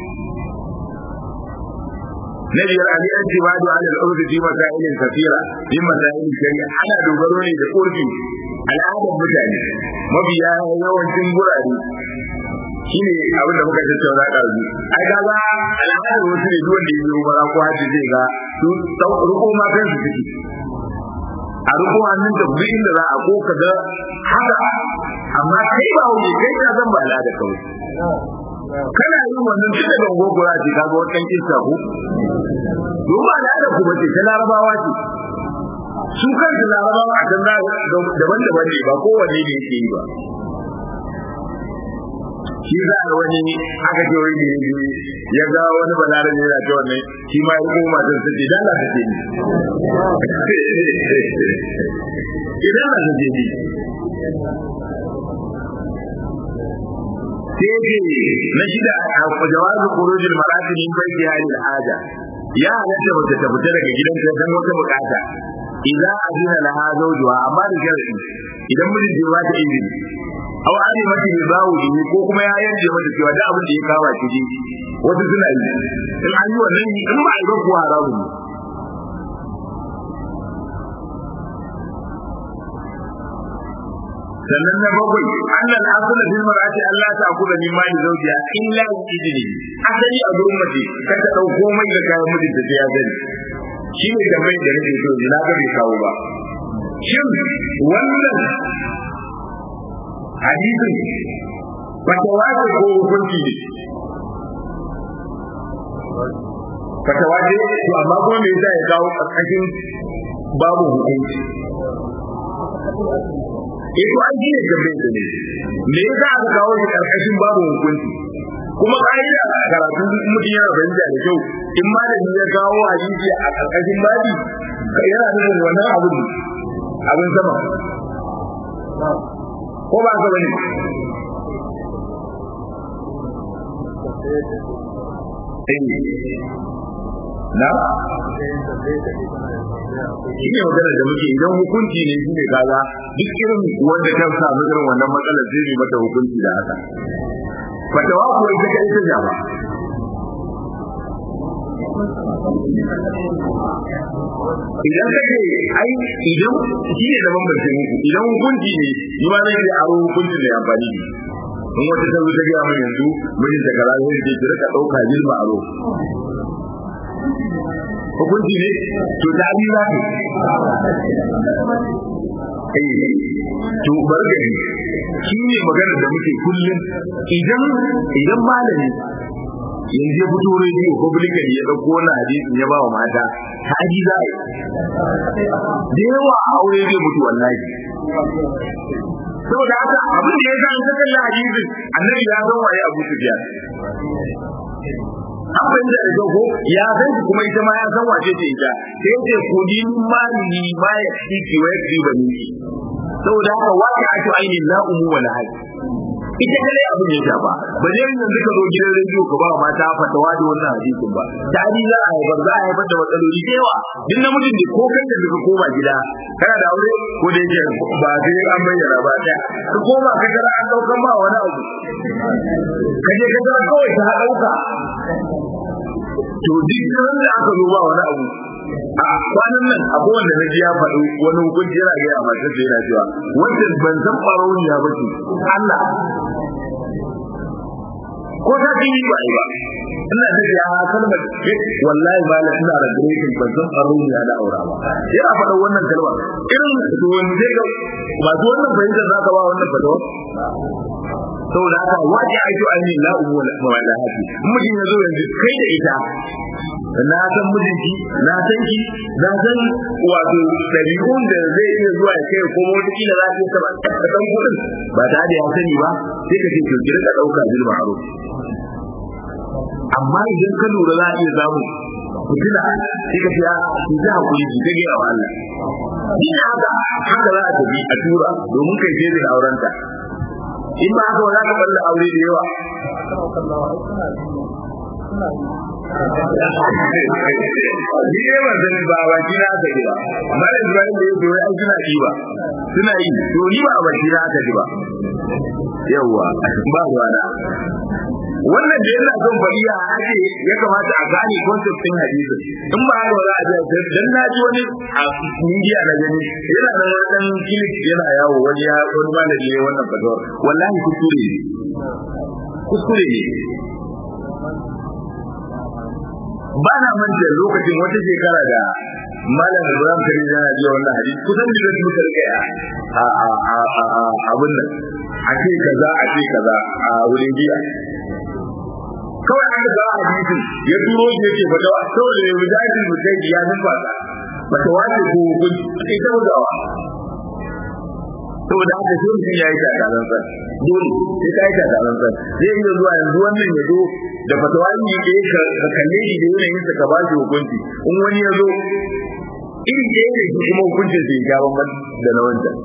na biyar ali antibadu ala al-urf fi masailin kathira fi masailin shari'a ana dogaro ne da urfi al'adar mutane mabiya yawancin gurare shi ne abin da muka tattauna ɗazu ai ga ba al'adar wasu ne duwanda ya zo bara ko haji zai ga su ruko ma kan su suke a ruko hannun da duk inda za a ko ka ga haka amma kai ba wuce kai ka zan ba al'ada kawai kana yin wannan tun daga gogora ce ka ga wannan kisa ko domin al'adar ku bace ta larabawa ce su kansu larabawa a can daban-daban ne ba kowanne ne yake yi ba shi za a wani aka ce wani ne ya ga wani balarabe yana ce wannan shi ma ya koma sun sace dan la sace ni idan la sace ni sai ce na shida a jawazin kurujin marati min baiti halil haja ya halatta mace ta fita daga gidanta don wata bukata idan azina laha zawjuha amma da sharadi idan mijin bai ba ta izini aw ani mata bi bawu ne ko kuma ya yanke mata cewa da abin da ya kawo ki ji wasu suna yi in an yi wannan in ba a yi ba kuwa haramu ne sannan na bakwai annal asala fil mar'ati Allah ta akula min mali zawjiha illa bi idni asali a gurin mace ka ta dauko mai da kayan mijinta sai ya gani shi ne da mai da nake so na ga bai kawo ba shin wannan hadisin fatawa ce ko hukunci ne fatawa ce to amma kuma me yasa ya kawo karkashin babu hukunci eh to an ji ne da bai da ne me yasa aka kawo shi karkashin babu hukunci kuma ka'ida a karatu mutum yana fahimta da kyau in malami ya kawo hadisi a karkashin babi yana nufin wannan abin abin sama ko ba ka bane na shi ne magana da muke idan hukunci ne shi ne kaza duk irin wanda ta samu irin wannan matsalar zai yi mata hukunci da haka fatawa kuwa ita ka ita jama idan ka ce ai idan shi ne zaman bace muku idan hukunci ne ni ma zai aro hukuncin da ya amfani ne in wata ta zo ta gaya min yanzu mijin ta kaza zai ce ki rika dauka jilma aro hukunci ne to ta bi za ka to bargari shi ne magana da muke kullum idan idan malami yanzu ya fito rediyo publican ya ɗauko wannan hadisin ya ba wa mata ta ji za a yi da yawa aure zai mutu wallahi saboda haka abin da ya sa an kalla hadisin annabi ya san waye Abu Sufyan an fahimta da ko ya san shi kuma ita ma ya san wace ce ita sai ce ku ni mali ma ya ciki wa ya ba ni saboda haka waka ake ainihin la umu wala haji ita kare abin ya shafa ba ne yanzu ka zo gidan rediyo ka ba mata fatawa da wannan hadisin ba tari za a haifar za a haifar da matsaloli da yawa duk namijin da ko kai da ka koma gida kana da aure ko da yake ba sai an bayyana ba ɗaya ka koma ka tara an ɗaukan ba wani abu ka je ka tara kawai ta ɗauka to duk da aka zo ba wani abu a kwanan nan akwai wanda na ji ya faɗi wani hukunci yana gaya masu sai yana cewa wanda ban san ɓarauniya ba ce Allah ko ta ji yi ba ba ina da ya kalmar wallahi ba la ina da grekin ban san ɓarauniya da aura ba yana faɗa wannan kalmar irin to wanda ga masu wannan fahimta za ka ba wannan fatawa saboda haka waje ajo an yi la'umu wa lahati mutum ya zo yanzu kai da ita na san mijinki na san ki na san wato ɗabi'un da zai iya zuwa ya kai ko wata kila za ta saba ka san kuɗin ba ta da ya sani ba sai ka ce to ki rika ɗauka bil ma'ruf amma idan ka lura za a iya samu fitina sai ka fiya ki za a kuli ki kage wa Allah ni haka haka za a tafi a tura domin kai sai da aurenta in ba haka za ka balla aure da yawa ni ne ban sani ba ba ki na aka ji ba amma da Ibrahim da yake wai ai suna yi ba suna yi to ni ba ba ki na aka ji ba yawa ba ruwa na wannan da yana son bariya ake ya kamata a gane concept din hadisi in ba haka za a ji dan na ji wani a media na gani yana da wani dan clip yana yawo wani ya wani malami ne wannan fatawar wallahi kuskure ne kuskure ne ba na manta lokacin wata shekara da malam Ibrahim Kari yana ji wannan hadisi kusan da su karka a a a a abun nan a ce kaza a ce kaza a wurin jiya kawai aka ga hadisin ya turo shi yake fatawa saboda ya mujahidin mutai ya nufa fatawa ce ko hukunci ita bugawa saboda haka sai mutum ya yi takarar sa dole sai ka yi takarar sa zai iya zuwa yanzu wannan ya zo da fatawa ne ya ka ka kalle shi da yanayin sa ka ba shi hukunci in wani ya zo irin da yake shi kuma hukuncin sai ya ban da na wancan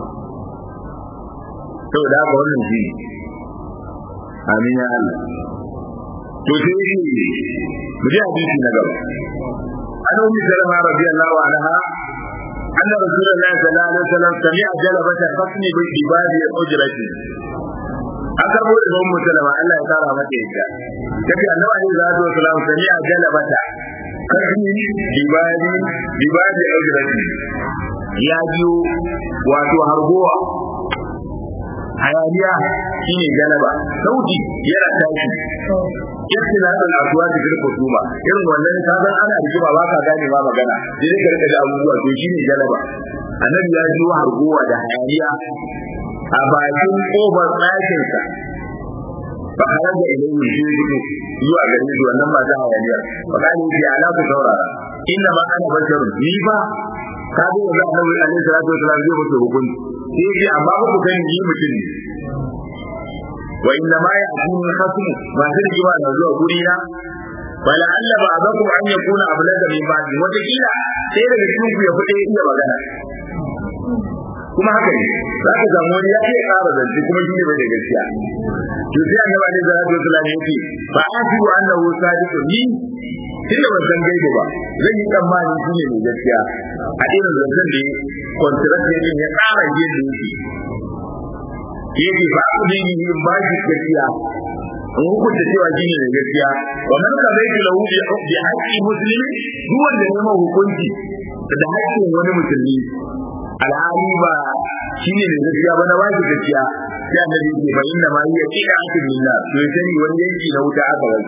saboda haka wannan shi amin ya Allah to sai shi mu ji hadisi na gaba an ummi salama radiyallahu anha أن رسول الله صلى الله عليه وسلم سمع جلبة خصم بباب أجرته أكبر إمام مسلم الله يتارى مكيكا تبي أنه عليه الصلاة والسلام سمع جلبة خصم بباب بباب أجرته ya biyo wato hargowa hayaniya shine galaba sauti yana tashi yadda na san asuwa da girko tuma irin wannan ka san ana rigima ba ka gane ba magana sai ka rika da abubuwa to shine galaba annabi ya ji harguwa da hayaniya a bakin kofar ɗakin sa ba har da ilayi shi gudu zuwa gare shi wannan ba ta hayaniya ba ka ni ji ala ku saurara inna ma ana basharu ni ba ka ga yanzu annabi alaihi salatu wasallam zai mutu hukunci sai ji amma ba ku kan yi mutum ne wa inna ma ya'tuni khasm ba sai rigima na zuwa guri na wala alla ba'dakum an yakuna ablaga min ba'd wata kila sai daga cikin ku ya fite iya magana kuma haka ne za ka samu wani ya iya ƙara zance kuma shi ne bai da gaskiya to sai annabi alaihi salatu wasallam yake fa asibu annahu sadiqun ni tunda ban san gaibu ba zan yi tsammani shi ne mai gaskiya a irin zancen da contract ne ya ƙara yadda yake yake ba ku ne ni in ba shi gaskiya in hukunta cewa shi ne mai gaskiya wa man ka bai ki lahu bi haqqi muslimi duk wanda ya ma hukunci da haƙƙin wani musulmi alhali ba shi ne mai gaskiya ba na ba shi gaskiya sai annabi ke fa inna ma hiya qira'atun lillah to ya sani wani yanki na wuta aka wani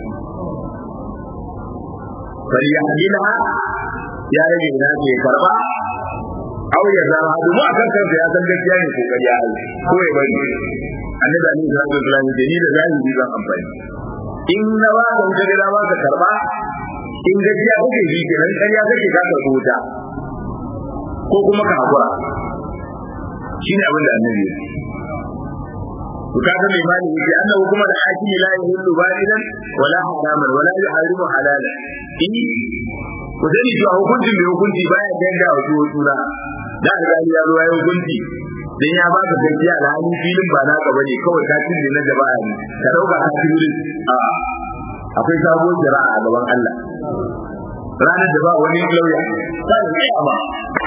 falyahdilha ya rage na ke karba aw ya zama domin a kan kansa ya san gaskiya ne kokari ya yi ko ya bari annabi alaihi salatu wasallam da ni da zahiri zan amfani in na ba ka ka ga dama ka karba in gajiya kake ji kenan ƙarya kake ka karɓo ta ko kuma ka hakura shine abin da annabi ya to kaga mai mali yake annahu kuma da hakimi la yahillu balidan wala haraman wala yuharimu halala in ku sani cewa hukuncin mai hukunci baya danga wa tuwo tura da alƙali ya zo ya hukunci dan ya ba ka gaskiya da hali filin ba naka bane kawai ka cinne na jama'a ne ka dauka ka ci wurin a akwai sabuwar jira'a a gaban Allah ranar da ba wani lauya ta da ba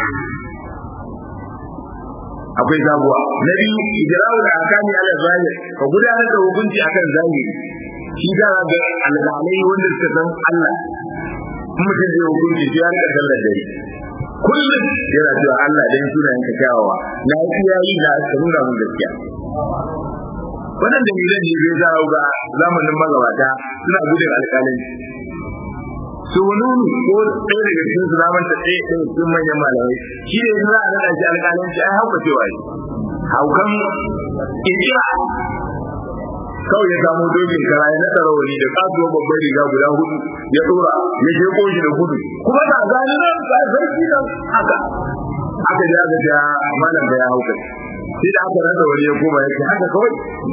akwai sabuwa na biyu ijra'u da akami ala zahir ka gudanar da hukunci akan zahiri shi da ga alƙalai wanda suka san Allah in mutum zai hukunci sai ya rika sallar dare kullum yana cewa Allah dan sunayen ka kyawawa na yi yayi na ka nuna mun gaskiya wannan da milan ne zai sa ga zamanin magabata suna gudun alƙalanci su nunu ko ɗaya daga cikin su zaman ta ɗaya ɗaya cikin manyan malamai shi ne za a naɗa shi alƙalanci ai hauka cewa shi haukan ƙirƙira kawai ya samu dokin kara ya naɗa rawani da kasuwar babbar riga guda hudu ya ɗora ya je shi da gudu kuma na gani nan ga sarki nan haka aka ja ga ja malam da ya hauka sai da aka rasa wani ya koma ya ce haka kawai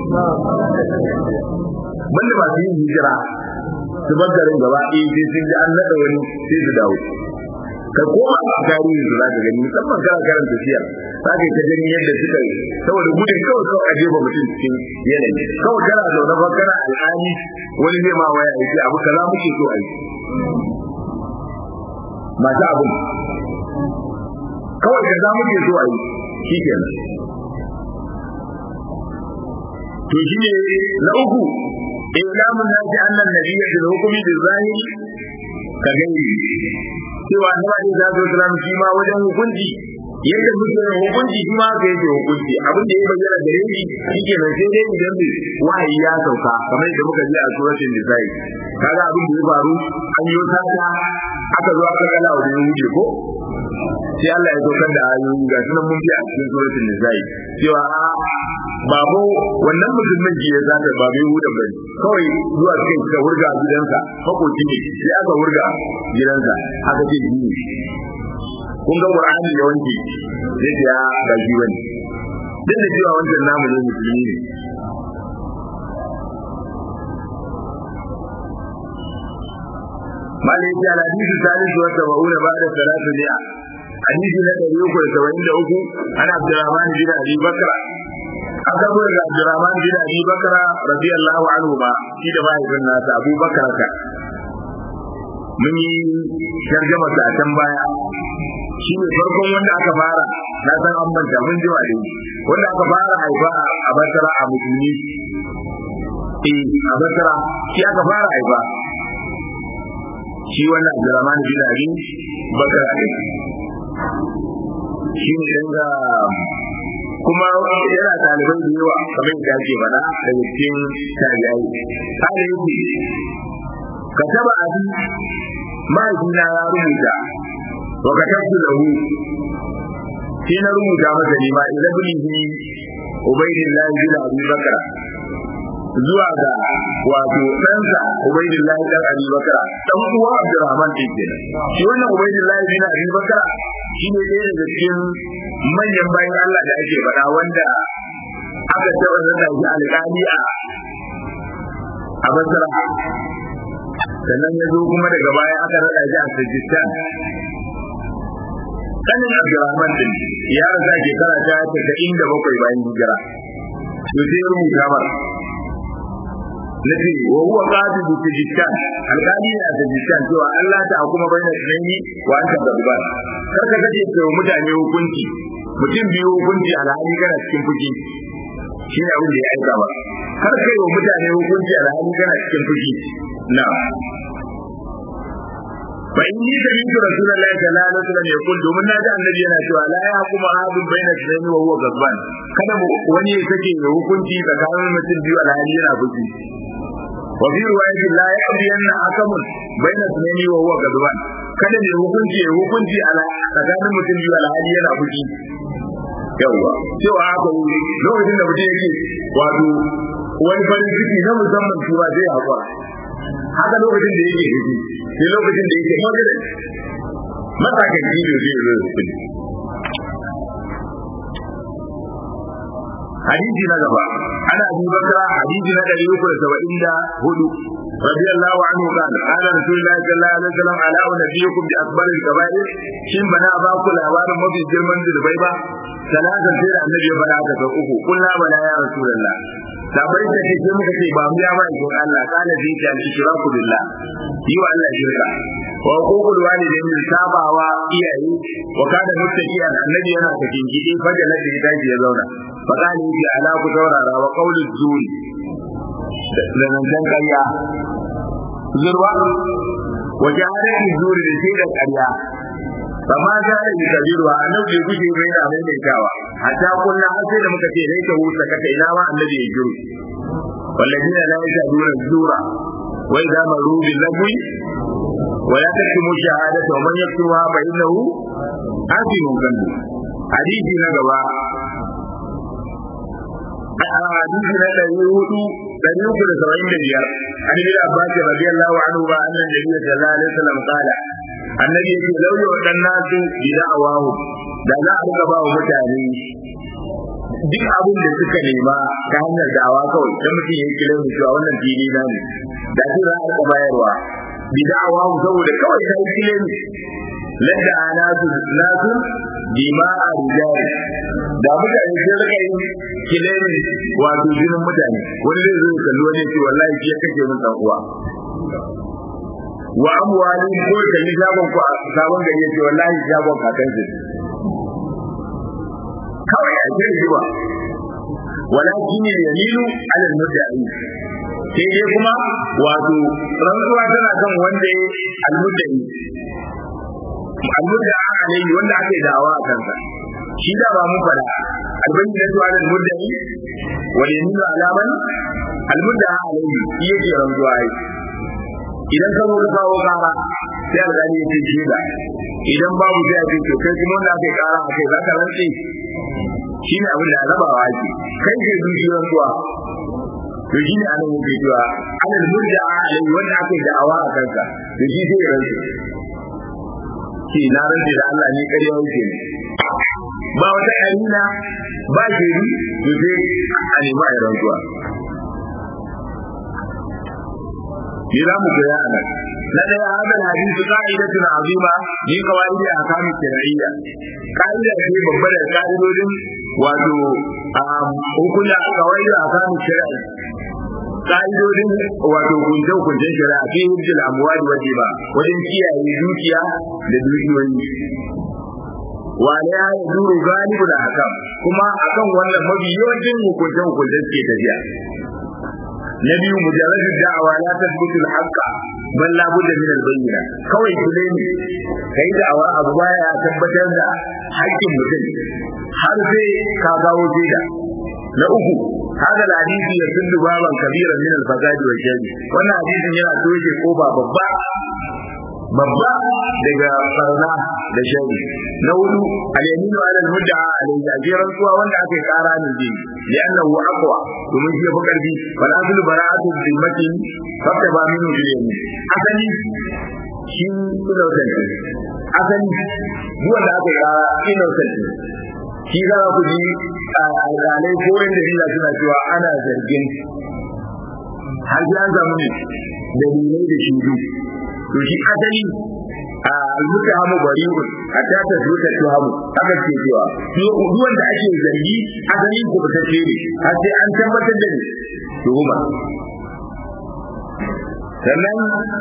banda ba su yin hijira su bar garin gaba ɗaya sai sun ji an naɗa wani sai su dawo ka koma a tarihi su za ka gani musamman kana karanta tafiya za ka yi ta gani yadda suka yi saboda gudun kawai kawai a jefa mutum cikin yanayi kawai kana zaune ba kana al'ani wani zai ma waya ya ce abu kaza muke so a yi masu abin kawai kaza muke so a yi shi kenan to shi ne na uku إعلام الناس أن النبي في الحكم بالظاهر كغيره cewa annabi da zai zama shi ma wajen hukunci yadda muke yin hukunci shi ma ka yake hukunci abin da ya bayyana gare shi shike nan sai dai idan ne wahayi ya sauka kamar yadda muka ji a suratul nisa'i kaga abin da ya faru an yi sata aka zo aka kala wa wuce ko sai Allah ya saukar da ayoyi ga sunan mun bi a cikin suratul nisa'i cewa babu wannan musulmin ji ya zata ba bai huda bane kawai zuwa cikin ka wurga gidansa makoci ne sai aka wurga gidansa aka ce ji kun ga qur'ani da wanke sai ya ga ji wani duk da cewa wancan namu ne musulmi ne malai ya ala hadisi salisu wa sab'una ba'da salatu mi'a hadisi na 373 ana Abdurrahman bin Abi Bakr an karbo daga Abdurrahman bin Abi Bakr radiyallahu anhu ba shi da mahaifin nasa Abu Bakr ka mun yi tarjama ta can baya shi ne farkon wanda aka fara na san an manta mun ji wani wanda aka fara haifa a Basra a musulmi eh a Basra shi aka fara haifa shi wannan Abdurrahman bin Abi Bakr shi ne danga kuma yana ɗalibai da yawa kamar da ake faɗa daga cikin tabi'ai kada yake ka taba abi mahaifina ya rubuta wa ka tafi lahu shi na rubuta masa ne ma ila bilihi ubaidillah bin abi bakra zuwa ga wato ɗansa ubaidillah dan abi bakra dan uwa abdurrahman din kenan shi wannan ubaidillah bin abi bakra shi ne ɗaya daga cikin manyan bayan Allah da ake faɗa wanda aka taɓa zata shi alƙali a a Basra sannan ya zo kuma daga baya aka raɗa shi a Sajistan kanin Abdurrahman din ya rasa shekara ta tasa'in da bakwai bayan hijira to sai ya rubuta mara nace wa huwa qadi bi Tajikistan alƙali ne a Tajikistan cewa Allah ta hukuma baina sunaini wa anta gadban kar ka kace cewa mutane hukunci mutum biyu hukunci alhali kana cikin fushi shi ne abin da ya aika ba kar kai wa mutane hukunci alhali kana cikin fushi na fa inni sami'tu rasulullahi sallallahu alaihi wasallam yaqul domin naji annabi yana cewa la yahkumu ahadun baina sunaini wa huwa gadban kada wani ya sake hukunci tsakanin mutum biyu alhali yana fushi وفي رواية لا يقضي أن حكم بين اثنين وهو غضبان kada ne hukunci ya hukunci a tsakanin mutum biyu alhali yana fushi yawwa cewa haka lokacin da mutum yake wato wani farin ciki na musamman shi ba zai haƙura haka lokacin da yake hudu sai lokacin da yake moderate matakan ido zai zo hudu hadisi na gaba ana abi bakra hadisi na dari uku da saba'in da hudu رضي الله عنه قال قال رسول الله صلى الله عليه وسلم على نبيكم بأكبر الكبائر شن بنا باكو لابار مبي جرمان ذربي با ثلاثة سير النبي بنا كفر أكو قلنا بلا يا رسول الله sabai da ke muka ce ba mu ya ba in Allah kana zai ta ishraku billah yi wa Allah shirka wa hukul walidain sabawa iyaye wa kana muttaqiyan annabi yana cikin gidi fajala da daji ya zauna fa kana yi ala ku saurara wa qawlu zuri da zancen ƙarya zurwa wajen hadarin zuri da sai da ƙarya ba ma za a yi kabiru a nan bai guje bai na mai mai kawa hatta kullum har sai da muka ce dai ta huta kaka ina ma annabi ya jiru والذين لا يشهدون الزور وإذا مروا باللغو ولا تكتموا الشهادة ومن يكتمها فإنه آثم قلبه حديث نجوى حديث نجوى dari uku da saba'in da biyar an yi abbas radiyallahu anhu ba annan nabi sallallahu alaihi wasallam qala annabi yake lauya wa dan nasu bi da'awahu da za a rika ba wa mutane duk abin da suka nema ta hanyar da'awa kawai dan mutum ya kira mu cewa wannan fili na ne da shi za a rika bayarwa bi da'awahu saboda kawai ta yi kile ne ladda nasu nasu bima a rijali da mutane sai rika yin kilemi wato jinin mutane wani zai zo kalli wani ce wallahi shi ya kashe min dan uwa wa amwali ko kalli shagon ku a sabon gari ya ce wallahi shagon kakan shi kawai a ce shi ba walakin yamilu ala al-mudda'i sai dai kuma wato rantsuwa tana kan wanda ya al-mudda'i al-mudda'a alayhi wanda ake da'awa a kansa shi da ba mun fada albanni da zuwa da muddai wa yaminu alaman almudda alayhi shi yake rantsuwa ai idan ka zo ka kawo kara sai alƙali ya ce shi da idan babu sai a ce to kai kuma wanda aka kara a kai za ka rantse shi ne abin da rabawa ake kai ke dushi rantsuwa to shi ne anan yake cewa alal mudda alayhi wanda aka da'awa a kansa to shi sai ya rantse ce na rantse da Allah ne ƙarya yake ne ba wata yarina ba shiri to sai a nemi a rantsuwa shi za mu koya a nan na ɗaya hadal hadisi ka'idatun azima ni kawai da akamu shari'iyya ka'ida ce babba da ka'idodin wato hukuna kawai da akamu shari'a ka'idodin wato kunce kuncen shari'a fi hujjul amwali waje ba wajen kiyaye dukiya da dukiyoyi wale ya yi duru galibu da hakan kuma akan wannan mafi yawancin hukunce hukunce suke tafiya na biyu mujarradu da'awa la tasbutu al-haqqa bal la budda min al-bayyina kawai kule ne kai da'awa abu baya tabbatar da haƙƙin mutum har sai ka gawo jida na uku hada hadisi ya sundu baban kabiran min al-fasadi wa shari wannan hadisin yana toshe kofa babba babba daga barna da shari na hudu al-yaminu ala al-mudda'a alayhi ajiran kuwa wanda aka kara ne ji li'annahu aqwa domin shi yafi karfi fal aslu bara'atu dhimmatin fakka ba minu bil yamin asali shi innocent asali duk wanda aka kara innocent shi za ku ji alƙalai ko wanda hila suna cewa ana zargin har sai an samu ne dalilai da shudu to shi asali al-mutahamu bari'un hatta ta zuta tuhamu haka ke cewa duk wanda ake zargi asali ko ba tace ne har sai an tabbatar da ni tuhuma sannan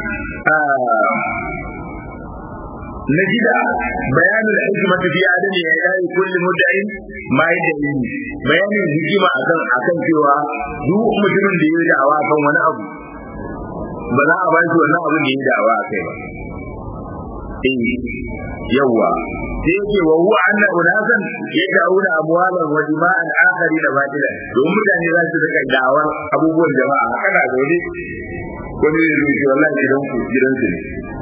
نجد بيان الحكمة في عدم إعطاء كل مدعي ما يدعي بيان الحكمة أكن أكن cewa duk mutumin da ya da'awa kan wani abu ba za a ba shi wannan abin da ya da'awa a kai ba eh yawa sai yake wa huwa anna unasan yad'una amwalan wa dima'an akhari da batila don mutane za su rika da'awar abubuwan jama'a kana dole wani ne zuci wallahi gidan ku gidan su ne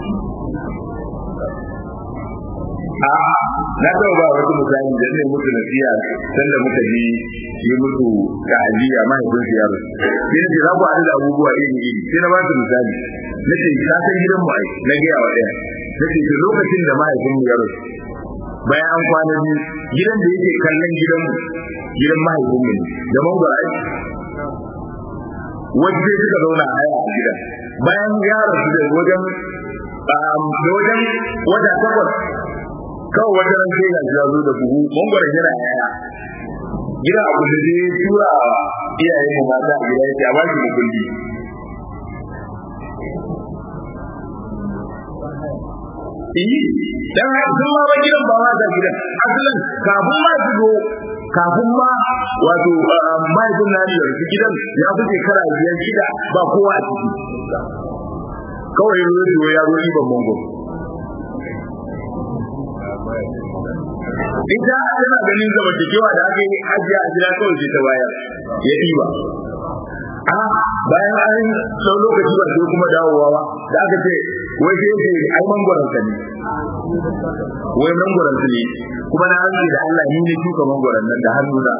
a'a na taɓa ba wasu mutane da ne mutu nasiya sanda muka ji yi mutu ta'aziyya mahaifin su yaro sai na ce za ku haɗu da abubuwa iri iri sai na ba su misali nace ka san gidan mu ai na ga yawa daya nace to lokacin da mahaifin mu ya rasu bayan an kwana biyu gidan da yake kallon gidan mu gidan mahaifin mu da mangwara ai wajen suka zauna a haya a gidan bayan ya rasu da wajen da wajen wata takwas kawai wata ran sai ga ya zo da buhu mangwara yana yaya gida abu da zai tura iyayen mu mata a gida yake a ba shi mukulli Iyi, dan sun ma ba gidan ba ma ta gidan. Asalin kafin ma su zo kafin ma wato mahaifin na da su gidan ya fi shekara biyar shida ba kowa a ciki. Kawai ya zo ya zo riban mango. Ita tana ganin zamantakewa da aka yi ajiya a gida kawai sai ta bayar ya ɗiba. a bayan an sau lokaci ba sai kuma dawowa ba da aka ce wai sai ce ai mangwaron ka ne wai mangwaron su ne kuma na rantsi da Allah ni ne shuka mangwaron nan da hannu na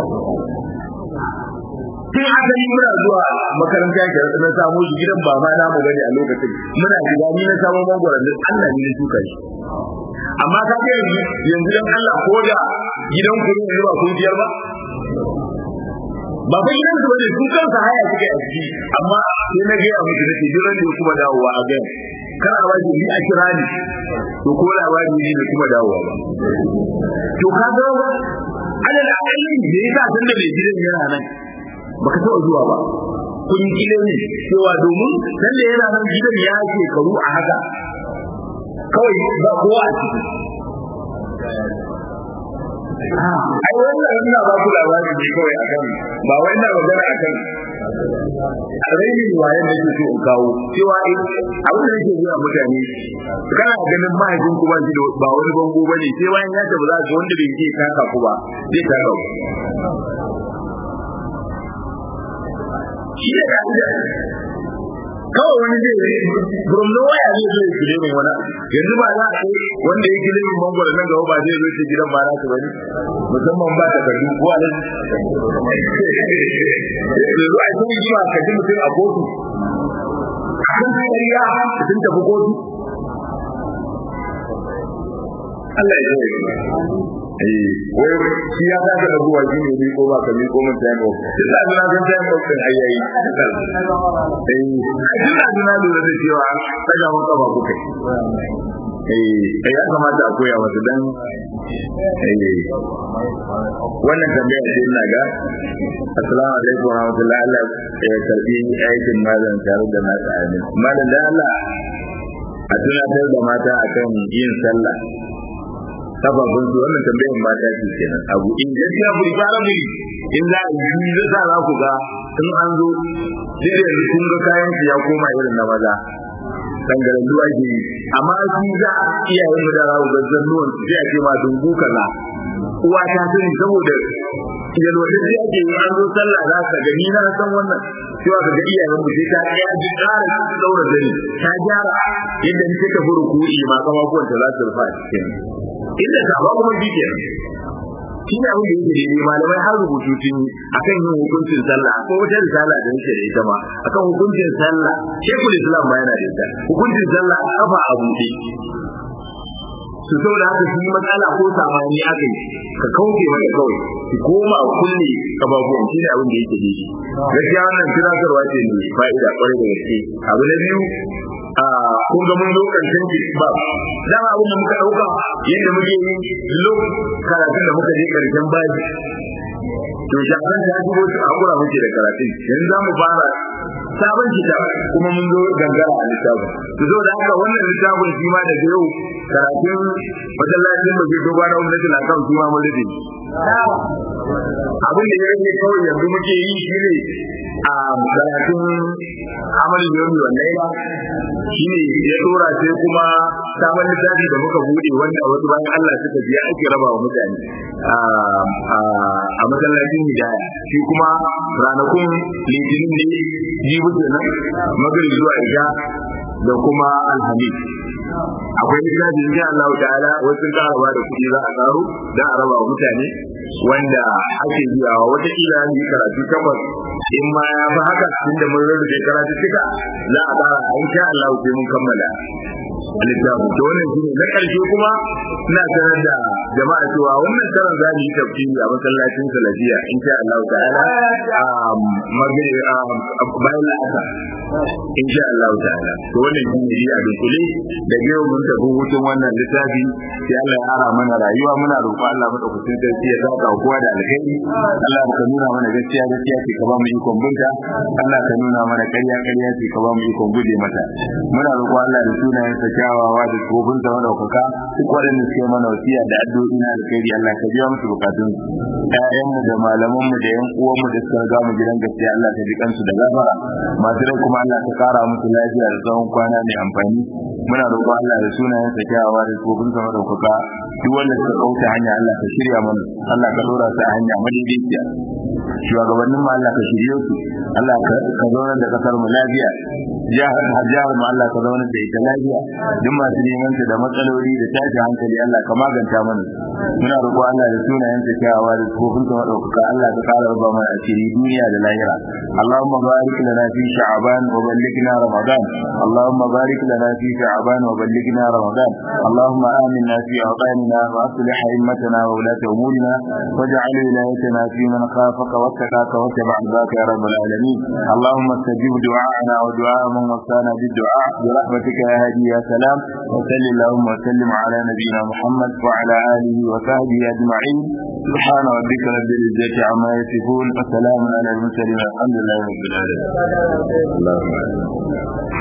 sai asali muna zuwa makaranta ke na samu shi gidan ba ma namu bane a lokacin muna shiga ni na samu mangwaron nan Allah ni ne shuka shi amma ka ga yanzu yanzu dan Allah ko da gidan ku ne ba kun biyar ba ba fa gidan su bane su kansa haya suke a ciki amma sai na gaya musu da jiran da kuma dawowa a gaya kana ba shi ni a kira ni to ko labari ne da kuma dawowa ba to ka ga ana da ainihin da yasa san da mai gidan yana nan baka taɓa zuwa ba kun kile ne cewa domin san da yana nan gidan ya shekaru a haka kawai ba kowa a ciki ai wannan ina ba ku labari ne kawai akan ba wai ina magana akan rainin wayan da ke so in kawo cewa abin da yake zuwa mutane kana ganin mahaifin ku ba shi da ba wani bango bane sai bayan ya tafi za ka wanda bai je taka ku ba zai taka ku shi ne ka'ida kawai wani zai from nowhere zai zo ya kire mai wani yanzu ba za a kai wanda ya kire mai mangwaro nan gaba ba zai zo ce gidan ba na su bane musamman ba ta karbi ko a nan yanzu a cikin jima ka ji mutum a kotu kan kariya sun tafi kotu Allah ya yi eh wai shi ya ta da zuwa shi ne ko ba ka mi ko mun tayi ba sai da na san tayi ba kan ayayi eh ina duna lura da cewa daga mun ka ba ku kai eh ya kamata a koya wasu dan eh wannan tambaya ce ina ga assalamu alaikum wa rahmatullahi Allah ya karbi aikin malam tare da mata amin malam da Allah a tunatar da mata akan yin sallah sababin su wannan tambayar mata ce kenan abu in gaskiya ku fara mu in za a yi zai sa za ku ga in an zo sai yanzu kun ga kayan su ya koma irin na maza dangaren duwa ke yi amma shi za iyayen mu da rawu gazzan nuwan su sai a ce ma dungu kaza uwa ta sani saboda yalwata sai ake yi an zo sallah za ka gani na san wannan cewa ka ga iyayen mu sai ta ya ji ƙara daura dani ta gyara yadda ni take furu kuɗi ma kafafuwan ta za su rufa a cikin inda ta ba kuma bi ke shi ne abin da yake daidai malamai har rubutu tun akan yin hukuncin sallah ko wata risala da yake da ita ma akan hukuncin sallah shekul islam ma yana da ita hukuncin sallah kafa a buɗe su saboda haka shi matsala ko samani aka yi ka kauce mai kawai ki koma kulle kababuwan shi ne abin da yake daidai gaskiya wannan tunatarwa ce mai fa'ida kwarai da gaske abu na biyu kun ga mun zo karshen ba dama abin da muka dauka yadda muke yi lo karatun da muka je karshen baji to shafan ta shigo su hakura muke da karatun yanzu za mu fara sabon kitab kuma mun zo gangara a littafin to zo da haka wannan littafin shi ma daga yau karatun masallacin da ke dogon na gwamnati na kan shi ma mun rufe abin da ya rage kawai yanzu muke yi shi ne a karatun amalin yomi wannan ba shi ne ya dora sai kuma sabon littafi da muka bude wanda wasu bayan Allah suka biya ake raba wa mutane a masallacin hidaya shi kuma ranakun litinin ne jibi kenan magrib zuwa isha da kuma alhamis akwai littafin insha Allah ta'ala wasu ƙara ba da kuɗi za a karo don a raba wa mutane wanda ake biyawa wata kila ne karatu takwas in ma ya fi haka tunda mun rarrabe karatu cika za a fara a insha Allah sai mun kammala littafin to wannan shine na karshe kuma ina sanar da jama'a cewa wannan karan za mu yi tafsiri a masallacin salafiya insha Allah ta'ala a magana bayan la'asa insha Allah ta'ala to wannan shine a dukule da yau mun tafi hutun wannan littafi sai Allah ya ara mana rayuwa muna roƙon Allah madaukakin sarki ya saka kowa da alheri Allah ka nuna mana gaskiya gaskiya ce ka ba mu ikon bunta Allah ka nuna mana ƙarya ƙarya ce ka ba mu ikon guje mata muna roƙon Allah da sunayen sa kyawawa da kofin sa madaukaka duk waɗanda suke mana wasiya da addu'o'i na alheri Allah ka biya musu bukatun ƴaƴanmu da malamanmu da ƴan uwanmu da suka riga mu gidan gaskiya Allah ka ji kansu da gafara masu rai kuma Allah ka kara musu lafiya da tsawon kwana mai amfani muna roƙon Allah da sunayen sa kyawawa da kofin sa madaukaka duk wanda suka kauta hanya Allah ka shirya mana Allah ka dora su a hanya madaidaiciya shugabannin mu Allah ka shirye su Allah ka zauna da kasar mu lafiya jihar jihar mu Allah ka zauna da ita lafiya duk masu neman da matsaloli da tashi hankali Allah ka maganta mana muna roƙo Allah da sunayen sa kyawawa da kofin sa madaukaka Allah ka kara raba mana asiri duniya da lahira Allahumma barik lana fi sha'ban wa ballighna ramadan Allahumma barik lana fi sha'ban wa ballighna ramadan Allahumma aminna fi awtanina wa aslih a'immatana wa ulata umurina waj'al wilayatana fi man khafaka واتقاك واتبع ذاك يا رب العالمين اللهم استجب دعاءنا ودعاء من وصانا بالدعاء برحمتك يا هادي يا سلام وصل اللهم وسلم على نبينا محمد وعلى اله وصحبه اجمعين سبحان ربك رب العزه عما يصفون وسلام على المرسلين الحمد لله رب العالمين اللهم